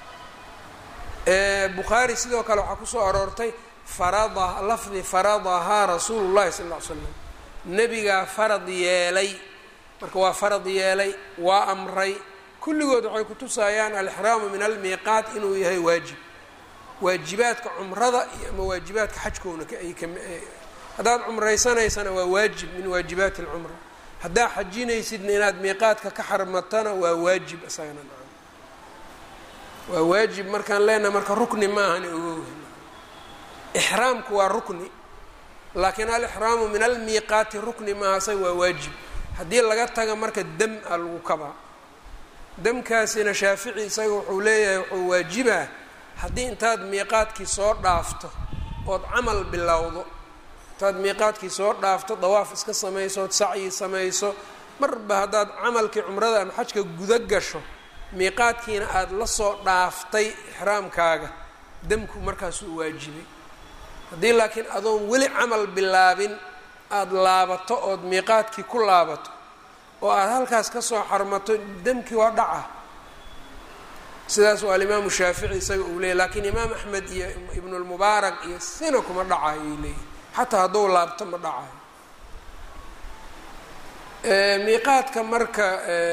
bukhaari sidoo kale waxaa kusoo aroortay farada lafdi faradahaa rasuulu llahi sal ll ly slam nebigaa farad yeelay marka waa farad yeelay waa amray kulligood waxay kutusayaan alixraamu min almiiqaat inuu yahay waajib waajibaadka cumrada iyo ama waajibaadka xajkoona haddaad cumraysanaysana waa waajib min waajibaati alcumra haddaa xajinaysidna inaad miiqaadka ka xarmatana waa waajib isagana nacam waa waajib markaan leenahay marka rukni ma ahani ogow ixraamku waa rukni laakiin alixraamu min almiiqaati rukni maaha isaga waa waajib haddii laga taga marka dam a lagu kabaa damkaasina shaafici isaga wuxuu leeyahay wuxuu waajibaa haddii intaad miiqaadkii soo dhaafto ood camal bilowdo intaad miiqaadkii soo dhaafto dawaaf iska samayso ood sacyi samayso marba haddaad camalkii cumrada ama xajka guda gasho miiqaadkiina aada la soo dhaaftay ixraamkaaga damku markaasuu waajibay haddii laakiin adoon weli camal bilaabin aada laabato ood miiqaadkii ku laabato oo aada halkaas ka soo xarmato damkii waa dhaca sidaas waa alimaamu shaafici isaga uu leeyay lakiin imaam axmed iyo ibnulmubaarak iyo sina kuma dhacayo ay leeyihi xataa hadduu laabto ma dhacayo miiqaadka marka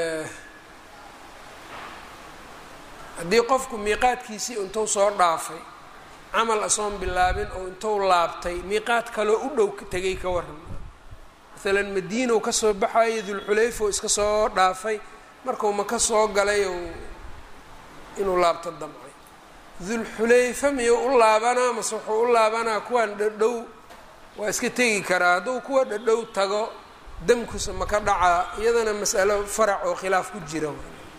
haddii qofku miiqaadkiisii intuu soo dhaafay camal asoon bilaabin oo intuu laabtay miiqaad kaloo u dhow tegay ka waran maalan madiinow kasoo baxayo dulxulayfa oo iska soo dhaafay markuu maka soo galay ou inuu laabto damcay dulxulayfa miyuu u laabanaa mase wuxuu u laabanaa kuwaan dhadhow waa iska tegi karaa hadduu kuwa dhadhow tago damkusa maka dhacaa iyadana mas'alo farac oo khilaaf ku jira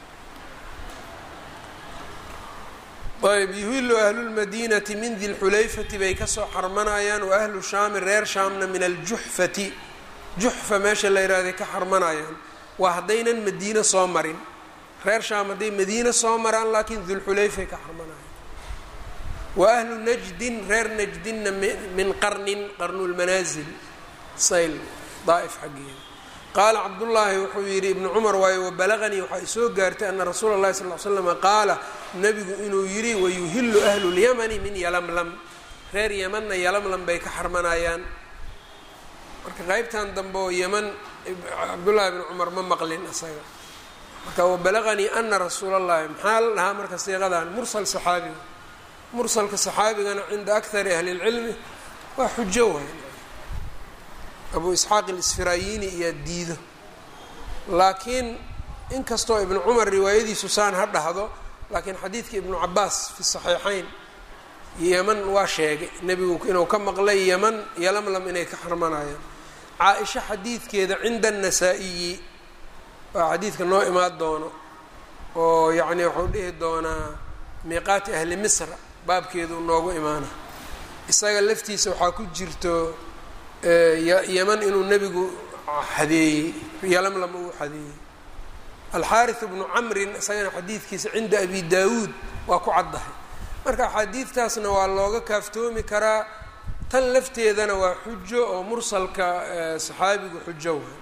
ayb yuhilu ahlulmadiinati min dilxulayfati bay kasoo xarmanayaan wa ahlu shaami reer shaamna min aljuxfati juxfa meesha la yihahday ka xarmanayaan waa haddaynan madiino soo marin reer shaam hadday madiino soo maraan laakiin dulxulayfay ka xarmanayaan wa ahlu najdin reer najdinna min qarnin qarnulmanaasil sayl daa'if xaggeeda qaala cabdullaahi wuxuu yidhi ibnu cumar waayo wabalaganii waxaa isoo gaartay ana rasuula اllahi sal l slama qaala nabigu inuu yidhi wayuhilu ahlu lyamani min yalamlam reer yamanna yalamlam bay ka xarmanayaan marka qeybtan dambe oo yaman cabdullaahi bn cumar ma maqlin isaga marka wabalaganii ana rasuula اllahi maxaa la dhahaa marka siiqadan mursal saxaabiga mursalka saxaabigana cinda akari ahli اlcilmi waa xujo waay abu isxaaq ilisfirayini iyaa diido laakiin inkastoo ibnu cumar riwaayadiisu saan ha dhahdo laakiin xadiidka ibnu cabaas fi saxiixayn yeman waa sheegay nebigu inuu ka maqlay yeman yalamlam inay ka xarmanayaan caa-isha xadiidkeeda cinda annasaa-iyi waa xadiidka noo imaan doono oo yacni wuxuu dhihi doonaa miiqaati ahli misra baabkeedu noogu imaana isaga laftiisa waxaa ku jirto yeman inuu nebigu xadeeyey yalamlam uu xadeeyey alxaariث bnu camrin isagana xadiidkiisa cinda abi daawuud waa ku caddahay marka axaadiidtaasna waa looga kaaftoomi karaa tan lafteedana waa xujo oo mursalka saxaabigu xujo wa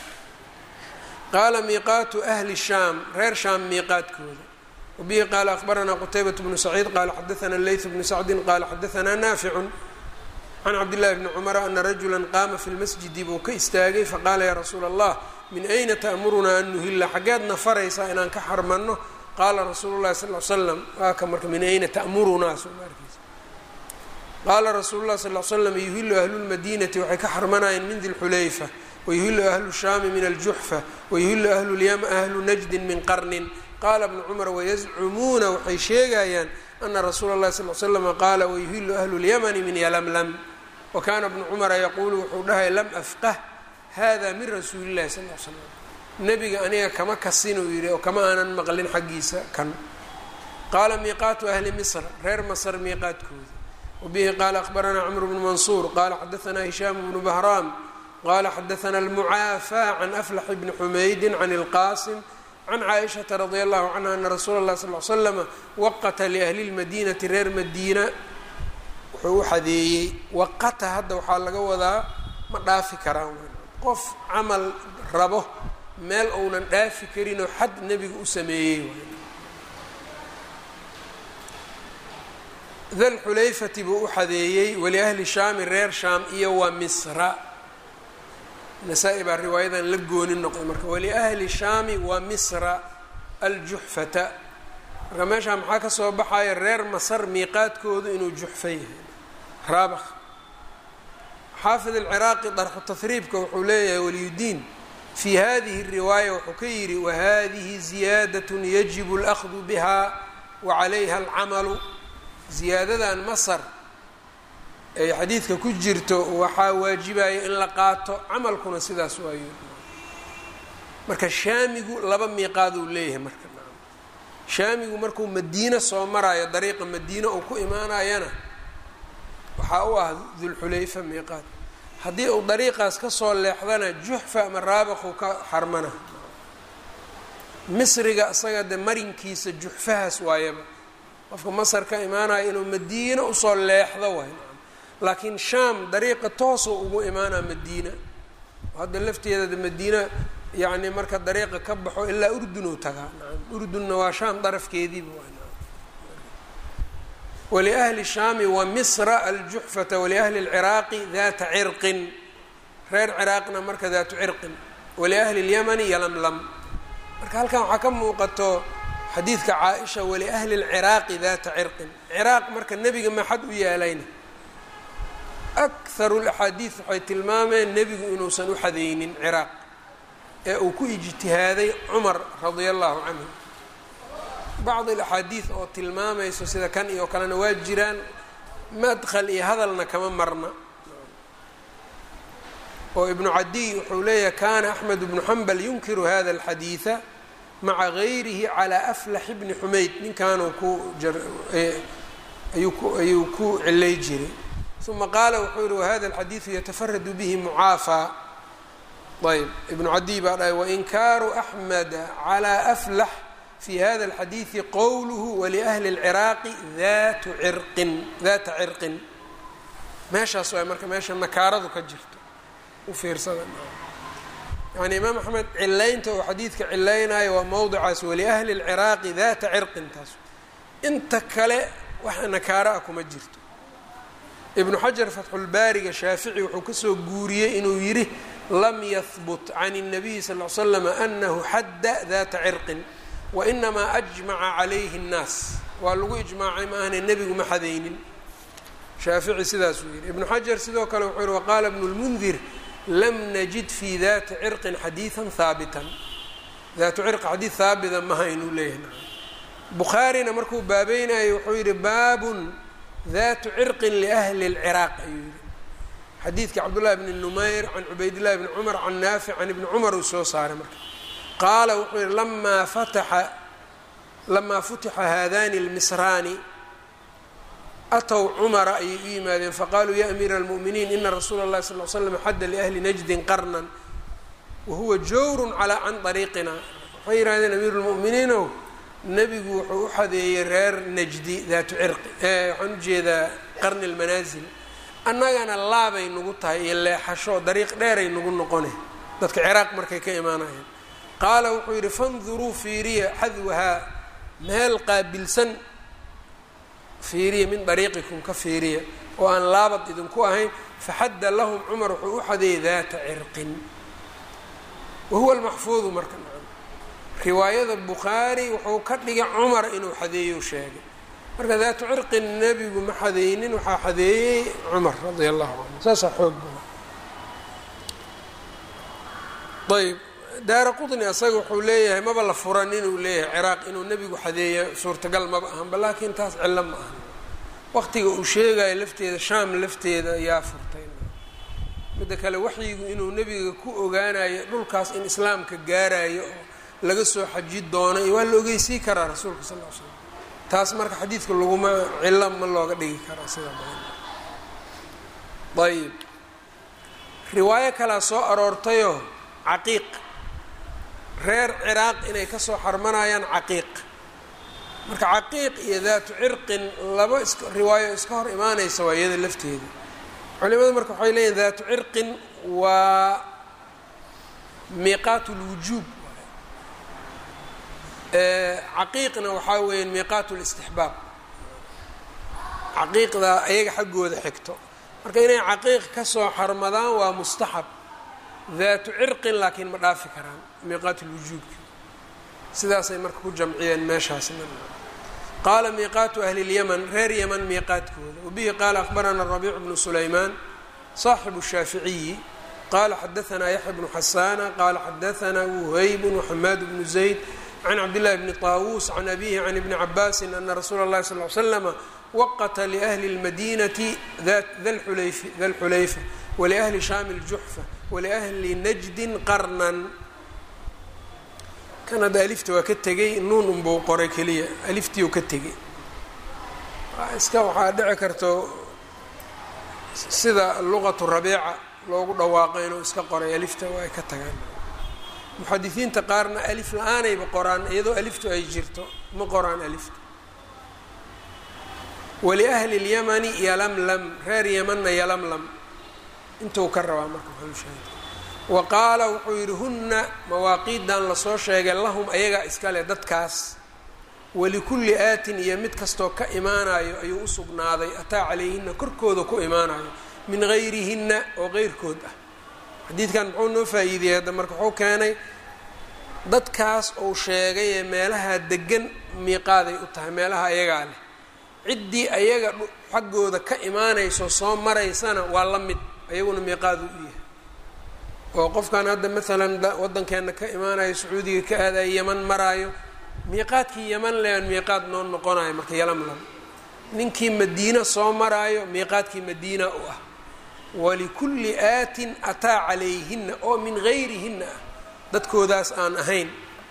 qaala miiqaatu ahli shaam reer shaam miiqaadkooda wabihi qaala akhbaranaa qutaybat bnu saciid qaala xadaana leyt bnu sacdin qaala xadaanaa naaficu can cabdillahi bni cumara ana rajula qaama fi lmasjidi buu ka istaagay faqaala yaa rasuula allah min ayna ta'murunaa an nuhilla xaggeedna faraysaa inaan ka xarmanno qaala rasuulu llahi sal l slam waa ka marka min ayna ta'murunaa somaarkiisa qaala rasuulu llahi sal l slam yuhilu ahlu lmadiinati waxay ka xarmanayeen min dilxulayfa wayuhilu ahlu shaami min aljuxfa wayuhilu ahlu lyama ahlu najdin min qarnin qaala bnu cumar wayazcumuuna waxay sheegayaan ana rasuula اllahi sal l slama qaala wayuhilu ahlu اlyamani min yalamlam wakana bnu cumara yaquulu wuxuu dhahay lam afqah hada min rasuuli اllahi sal l slam nebiga aniga kama kasinuu yidhi oo kama aanan maqlin xaggiisa kan qaala miiqaatu ahli misr reer masr miiqaadkooda wabihi qaala akhbaranaa cmr bnu mansuur qaala xadaanaa hishaam bnu bahraam qala xadaana almucaafى can aflax bni xumaydi can اlqasim can caaishaةa radi allahu canha ana rasuula اlah sal l slama waqata liahli اlmadinati reer madiina wuxuu u xadeeyey waqata hadda waxaa laga wadaa ma dhaafi karaan qof camal rabo meel ounan dhaafi karinoo xad nebiga u sameeyey dalxulayfati buu u xadeeyey waliahli shaami reer shaam iyo wa misra nasaa-i baa riwaayadan la gooni noqday marka waliahli shaami wa misra aljuxfata marka meeshaa maxaa ka soo baxaya reer masar miiqaadkoodu inuu juxfa yahay raabakh xaafid alciraaqi darxu tahriibka wuxuu leeyahay waliyudiin fii hadihi riwaaya wuxuu ka yidhi wahadihi ziyaadat yajibu اlأkhdu biha wacalayha alcamalu ziyaadadan masar ay xadiidka ku jirto waxaa waajibaya in la qaato camalkuna sidaas waayo marka shaamigu laba miiqaaduu leeyahay marka shaamigu markuu madiine soo maraayo dariiqa madiine uu ku imaanayana waxaa u ah dulxulayfa miiqaad haddii uu dariiqaas kasoo leexdana juxfa ama raabaqu ka xarmana misriga isaga de marinkiisa juxfahaas waayaba qofka masar ka imaanaya inuu madiine usoo leexdo waay laakiin shaam dariiqa toosoo ugu imaanaa madiina hadda lafteeda madiina yacni marka dariiqa ka baxo ilaa urdunuu tagaa nacam urdunna waa shaam darafkeediiba waa waliahli shaami wa misra aljuxfata waliahli lciraaqi data cirqin reer ciraaqna marka daatu cirqin waliahli اlyamani yalamlam marka halkan waxaa ka muuqato xadiidka caaisha waliahli lciraaqi data cirqin ciraaq marka nebiga maxad u yaalayna akharu laxaadiid waxay tilmaameen nebigu inuusan u xadeynin ciraaq ee uu ku ijtihaaday cumar radia allahu canhu bacd alaxaadiid oo tilmaamayso sida kan iyo kalena waa jiraan madkhal iyo hadalna kama marna oo ibnu cadiy wuxuu leeyahay kana axmed bnu xambal yunkiru hada alxadiida maca gayrihi calaa aflax bni xumayd ninkaanuu ku ayuu ku cilay jiray uma qaala wuxuu yihi wahada alxadiidu yatafaradu bihi mucaafaa ayb ibnu cadiy baa dhahay wainkaaru axmeda calaa aflax fi hada alxadiidi qowluhu waliahli اlciraaqi datu cirqin data cirqin meeshaas waay marka meesha nakaaradu ka jirto u fiirsada yani imaam axmed cilaynta oo xadiidka cilaynayo waa mowdicaas waliahli اlciraaqi data cirqin taas inta kale wax nakaaro ah kuma jirto ibnu xajar fatxulbaariga shaafici wuxuu kasoo guuriyey inuu yidhi lam yahbut can الnabiyi sal l slam anahu xadda data cirqin wainamaa ajmaca calayhi اnnaas waa lagu ijmaacay ma ahne nebigu ma xadaynin shaafici sidaasuu yidhi ibnu xajar sidoo kale wuxuu yihi waqaala bnu lmundir lam najid fi dati cirqin xadiidan haabitan daatu cirqi xadiid haabita maha inuu leeyahay bukhaarina markuu baabeynayay wuxuu yidhi baabun datu cirqin liahli اlciraaq ayuu yihi xadiidka cabdullahi bni numayr can cubaydillahi bni cumar can naafic can ibni cumar uu soo saaray marka qaala wuxuu yihi lamaa fataxa lamaa futixa haadani اlmisraani atow cumara ayay u yimaadeen faqaaluu ya amiira اlmu'miniin ina rasuula اllahi sal l slam xadda liahli najdin qarnan wahuwa jawrun calaa can dariiqina waxay yihahdeen amiiru lmu'miniinow nebigu wuxuu u xadeeyey reer najdi daatu cirqi waxaan ujeedaa qarni lmanaasil annagana laabay nagu tahay iyo leexasho dariiq dheeray nagu noqone dadka ciraaq markay ka imaanayeen qaala wuxuu yidhi fanduruu fiiriya xadwahaa meel qaabilsan fiiriya min dariiqikum ka fiiriya oo aan laabad idinku ahayn faxadda lahum cumar wuxuu u xadeeyey daata cirqin wahuwa almaxfuudu marka riwaayada bukhaari wuxuu ka dhigay cumar inuu xadeeyo sheegay marka daatu cirqin nebigu ma xadeynin waxaa xadeeyey cumar radia allahu canhu saasaa xoog badan ayb daara qutni asaga wuxuu leeyahay maba la furan inuu leeyahay ciraaq inuu nebigu xadeeyo suurtagal maba ahanba laakiin taas cillo ma ahan waqtiga uu sheegayo lafteeda shaam lafteeda yaa furtay midda kale waxyigu inuu nebiga ku ogaanayo dhulkaas in islaamka gaarayo oo laga soo xaji doonay waa la ogeysii karaa rasuulka sal l l slam taas marka xadiidka laguma cillo ma looga dhigi karaa sida badan ayib riwaayo kalea soo aroortayoo caqiiq reer ciraaq inay kasoo xarmanayaan caqiiq marka caqiiq iyo daatu cirqin laba is riwaayo iska hor imaanaysa waa iyada lafteeda culimadu marka waxay leeyihin daatu cirqin waa miiqaat lwujuub caqiiqna waxaa weeya miiqaat listixbaab caqiiqda ayaga xaggooda xigto marka inay caqiiq kasoo xarmadaan waa mustaxab daatu cirqin laakiin ma dhaafi karaan miiqaat lwujuubki sidaasay marka ku jamciyeen meeshaasna qaala miiqaatu ahli اlyaman reer yaman miiqaadkooda wabihi qaala akhbarana rabiic bnu sulaymaan صaaxibu الshaaficiyi qala xadaثna yaxya bnu xasana qala xadaثna wuhayb وxamaad bnu zayd can cabdillahi bni طaawuus can abihi can ibni cabaasi ana rasuula اllahi sal ly slama waqata liahli اlmadinati da lxulayfa waliahli shaami اljuxfa waliahli najdin qarnan kan hadda alifta waa ka tegay nuun unbuu qoray keliya aliftii u ka tegay iska waxaa dhici karto sida luqatu rabiica loogu dhawaaqo inuu iska qoray alifta waa ay ka tagaan muxadisiinta qaarna alif la-aanayba qoraan iyadoo aliftu ay jirto ma qoraan alifta waliahli اlyamani yalamlam reer yamanna yalamlam intuu ka rabaa marka waxausheegay wa qaala wuxuu yidhi hunna mawaaqiidan lasoo sheegay lahum ayagaa iskale dadkaas walikulli aatin iyo mid kastoo ka imaanayo ayuu u sugnaaday ataa calayhina korkooda ku imaanayo min gayrihinna oo qeyrkood ah xadiidkan muxuu noo faa-iidiyey hadda marka wuxuu keenay dadkaas uu sheegay ee meelaha degan miiqaaday u tahay meelaha ayagaa leh ciddii ayaga xaggooda ka imaanayso soo maraysana waa la mid ayaguna miiqaadu u yahay oo qofkan hadda maalan waddankeena ka imaanayo sacuudiga ka aadayo yaman maraayo miiqaadkii yaman lean miiqaad noo noqonayo marka yalamlam ninkii madiina soo maraayo miiqaadkii madiina u ah walikulli aatin ataa calayhina oo min gayrihinna ah dadkoodaas aan ahayn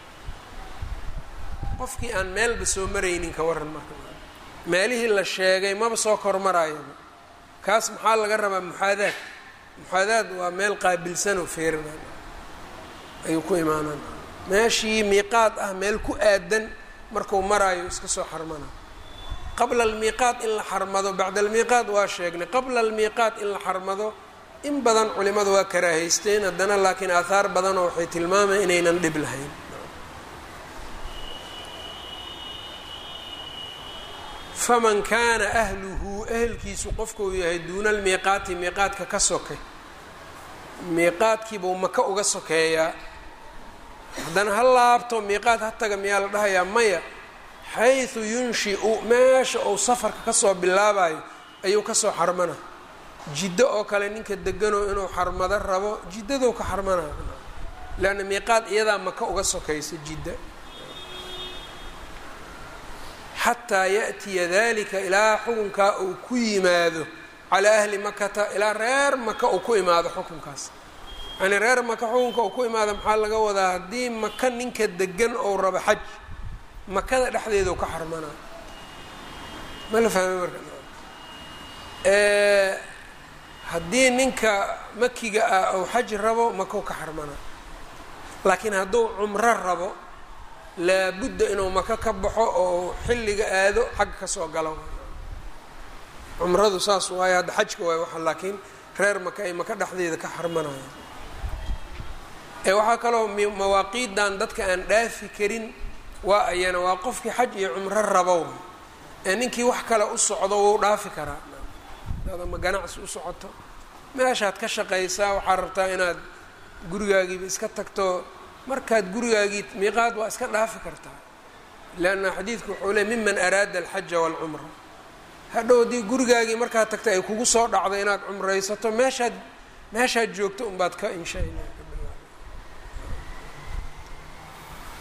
qofkii aan meelba soo maraynin ka waran marka meelihii la sheegay maba soo kormarayaba kaas maxaa laga rabaa muxaadaad muxaadaad waa meel qaabilsanoo feerina ayuu ku imaanaan meeshii miiqaad ah meel ku aadan marku maraayo iska soo xarmana qabla almiiqaat in la xarmado bacda almiiqaat waa sheegnay qabla almiiqaat in la xarmado in badan culimadu waa karaahaysteen haddana laakiin aahaar badanoo waxay tilmaamayan inaynan dhib lahayn faman kaana ahluhu ehelkiisu qofkuu yahay duuna almiiqaati miiqaadka ka soke miiqaadkiibuu maka uga sokeeyaa haddana ha laabto miiqaad ha taga miyaa la dhahayaa maya xaysu yunshiu meesha uu safarka kasoo bilaabayo ayuu kasoo xarmana jiddo oo kale ninka deganoo inuu xarmado rabo jiddadou ka xarmanaya leanna miiqaad iyadaa maka uga sokaysa jidda xataa yaأtiya dalika ilaa xukunkaa uu ku yimaado calaa ahli makata ilaa reer maka uu ku imaado xukunkaas yani reer maka xukunka uu ku imaado maxaa laga wadaa haddii maka ninka degan ou rabo xaj makada dhexdeedu ka xarmanaa ma la fahmay marka haddii ninka makiga ah ou xaj rabo makau ka xarmanaa laakiin hadduu cumro rabo laabudda inuu maka ka baxo oo xilliga aado xagga kasoo galo cumradu saas waayo hadda xajka waay waxa laakiin reer maka ay maka dhexdeeda ka xarmanayaan ee waxaa kaloo mawaaqiidan dadka aan dhaafi karin waa ayana waa qofkii xaj iyo cumro rabow ee ninkii wax kale u socdo wuu dhaafi karaa adaad ama ganacsi u socoto meeshaad ka shaqaysaa waxaad rabtaa inaad gurigaagiiba iska tagto markaad gurigaagii miiqaad waa iska dhaafi kartaa leanna xadiidku wuxuu leey miman araada alxaja waalcumra hadhow haddii gurigaagii markaad tagta ay kugu soo dhacdo inaad cumraysato meeshaad meeshaad joogto unbaad ka insha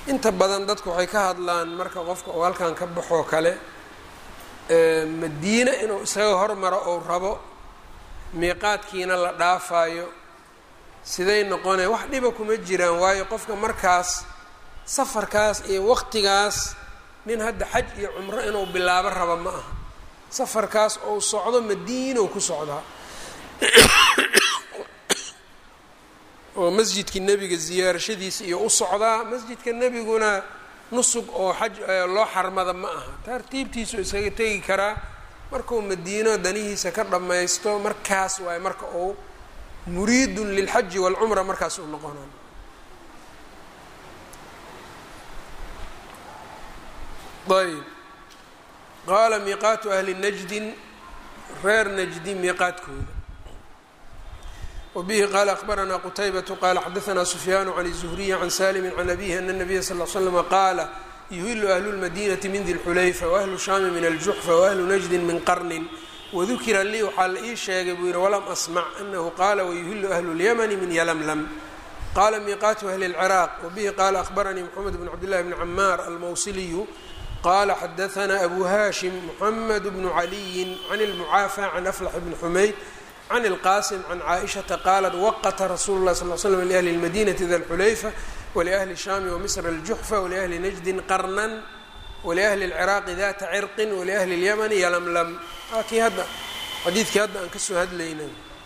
inta badan dadku waxay ka hadlaan marka qofka uu halkan ka baxoo kale madiine inuu isaga hormaro ou rabo miiqaadkiina la dhaafayo siday noqonaya wax dhiba kuma jiraan waayo qofka markaas safarkaas iyo waqtigaas nin hadda xaj iyo cumro inuu bilaabo rabo ma aha safarkaas ou socdo madiinow ku socdaa oo masjidkii nebiga ziyaarashadiisa iyo u socdaa masjidka nebiguna nusug oo xaj loo xarmada ma aha tartiibtiisu iskaga tegi karaa markuu madiino danihiisa ka dhammaysto markaas waaye marka uu muriidun lilxaji waalcumra markaas uu noqona ayb qaala miiqaatu ahli najdin reer najdi miiqaadkooda wbihi qaala akbaranaa qutaybatu qaala xadaanaa sufyaanu can الzuhriyi can salimi can abihi ana الnabiya sal l slama qaala yuhilu ahlu اlmadinati min di lxulayfa waahlu shaami min aljuxfa waahlu najdin min qarnin wadukira lii waxaa la ii sheegay buu yihi walam asmac anahu qaala wayuhilu ahlu اlyamani min yalamlam qaala miiqaatu ahli اlciraaq wabihi qaala ahbaranii mxamed bn cabdillahi bni camaar almawsiliyu qala xadaanaa abu hashim muxamed bnu caliyin can اlmucaafa can aflax bni xumayd can اlqasim can caaishata qaalat waqata rasuulu lah sal l slm liahli اlmadinati da lxulayfa waliahli shaami wamisr aljuxfa waliahli najdin qarnan waliahli اlciraaqi data cirqin waliahli اlyamani yalamlam kii hadda xadiidkii hadda aan kasoo hadlayna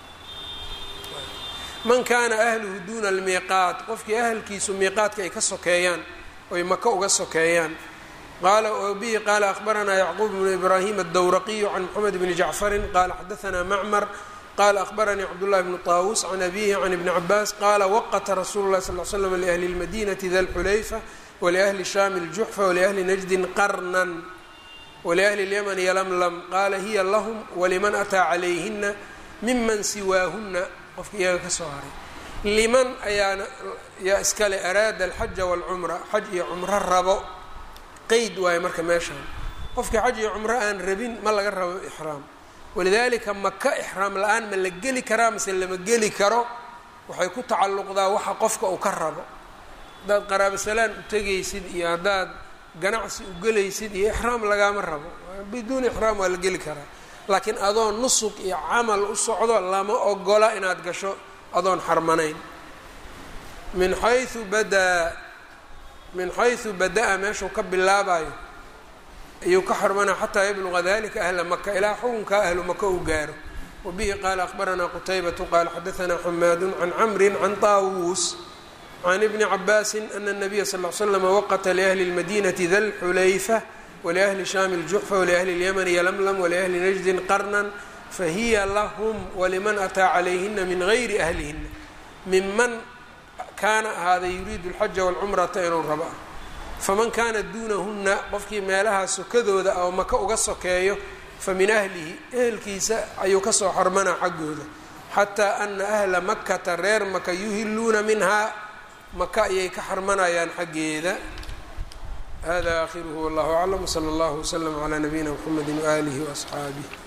man kana ahluhu duna almiiqaat qofkii ahalkiisu miiqaadka ay ka sokeeyaan oy maka uga sokeeyaan qala bihi qaala ahbaranaa yacquub bnu ibrahim addowraqiyu can moxamed bni jacfarin qala xadaanaa macmar qala ahbaranii cabdullahi bnu طaawus can abihi can ibni cabaas qaala waqata rasuulu lahi sal l slam liahli اlmadinati da lxulayfa waliahli shaami اljuxfa waliahli najdin qarnan waliahli اlyamani yalamlam qaala hiya lahum waliman ataa calayhina miman siwaahuna qofka iyaga ka soo haray liman ayaana yaa iskale araada alxaja wاlcumra xaj iyo cumro rabo qeyd waayo marka meeshaan qofkii xaj iyo cumro aan rabin ma laga rabo ixraam walidaalika maka ixraam la-aan ma la geli karaa mase lama geli karo waxay ku tacalluqdaa waxa qofka uu ka rabo haddaad qaraabasalaan u tegaysid iyo haddaad ganacsi u gelaysid iyo ixraam lagaama rabo biduuni ixraam waa la geli karaa laakiin adoon nusug iyo camal u socdo lama ogola inaad gasho adoon xarmanayn min xayu badaa min xaysu bada-a meeshuu ka bilaabayo ayuu ka xarmanaa xataa yabluqa dalika ahla maka ilaa xukunkaa ahlu maka uu gaaro wabihi qaala ahbaranaa qutaybatu qaala xadaanaa xamaadu can camri can taawuus can ibni cabaasin ana nabiya sal l slama waqata liahli اlmadinati da lxulayfa waliahli shaami اljuxfa waliahli اlyamani yalamlam waliahli najdin qarnan fahiya lahum waliman ataa calayhina min gayri ahlihina miman kaana ahaaday yuriidu alxaja walcumrata inuu rabo ah faman kaana duunahunna qofkii meelahaa sokadooda oo maka uga sokeeyo fa min ahlihi ehelkiisa ayuu kasoo xormanaa xaggooda xataa ana ahla makata reer maka yuhiluuna minhaa maka ayay ka xarmanayaan xaggeeda hada aakhiruhu wallahu aclam wsala allahu wslama calaa nabiyina mxamedi waaalihi waasxaabih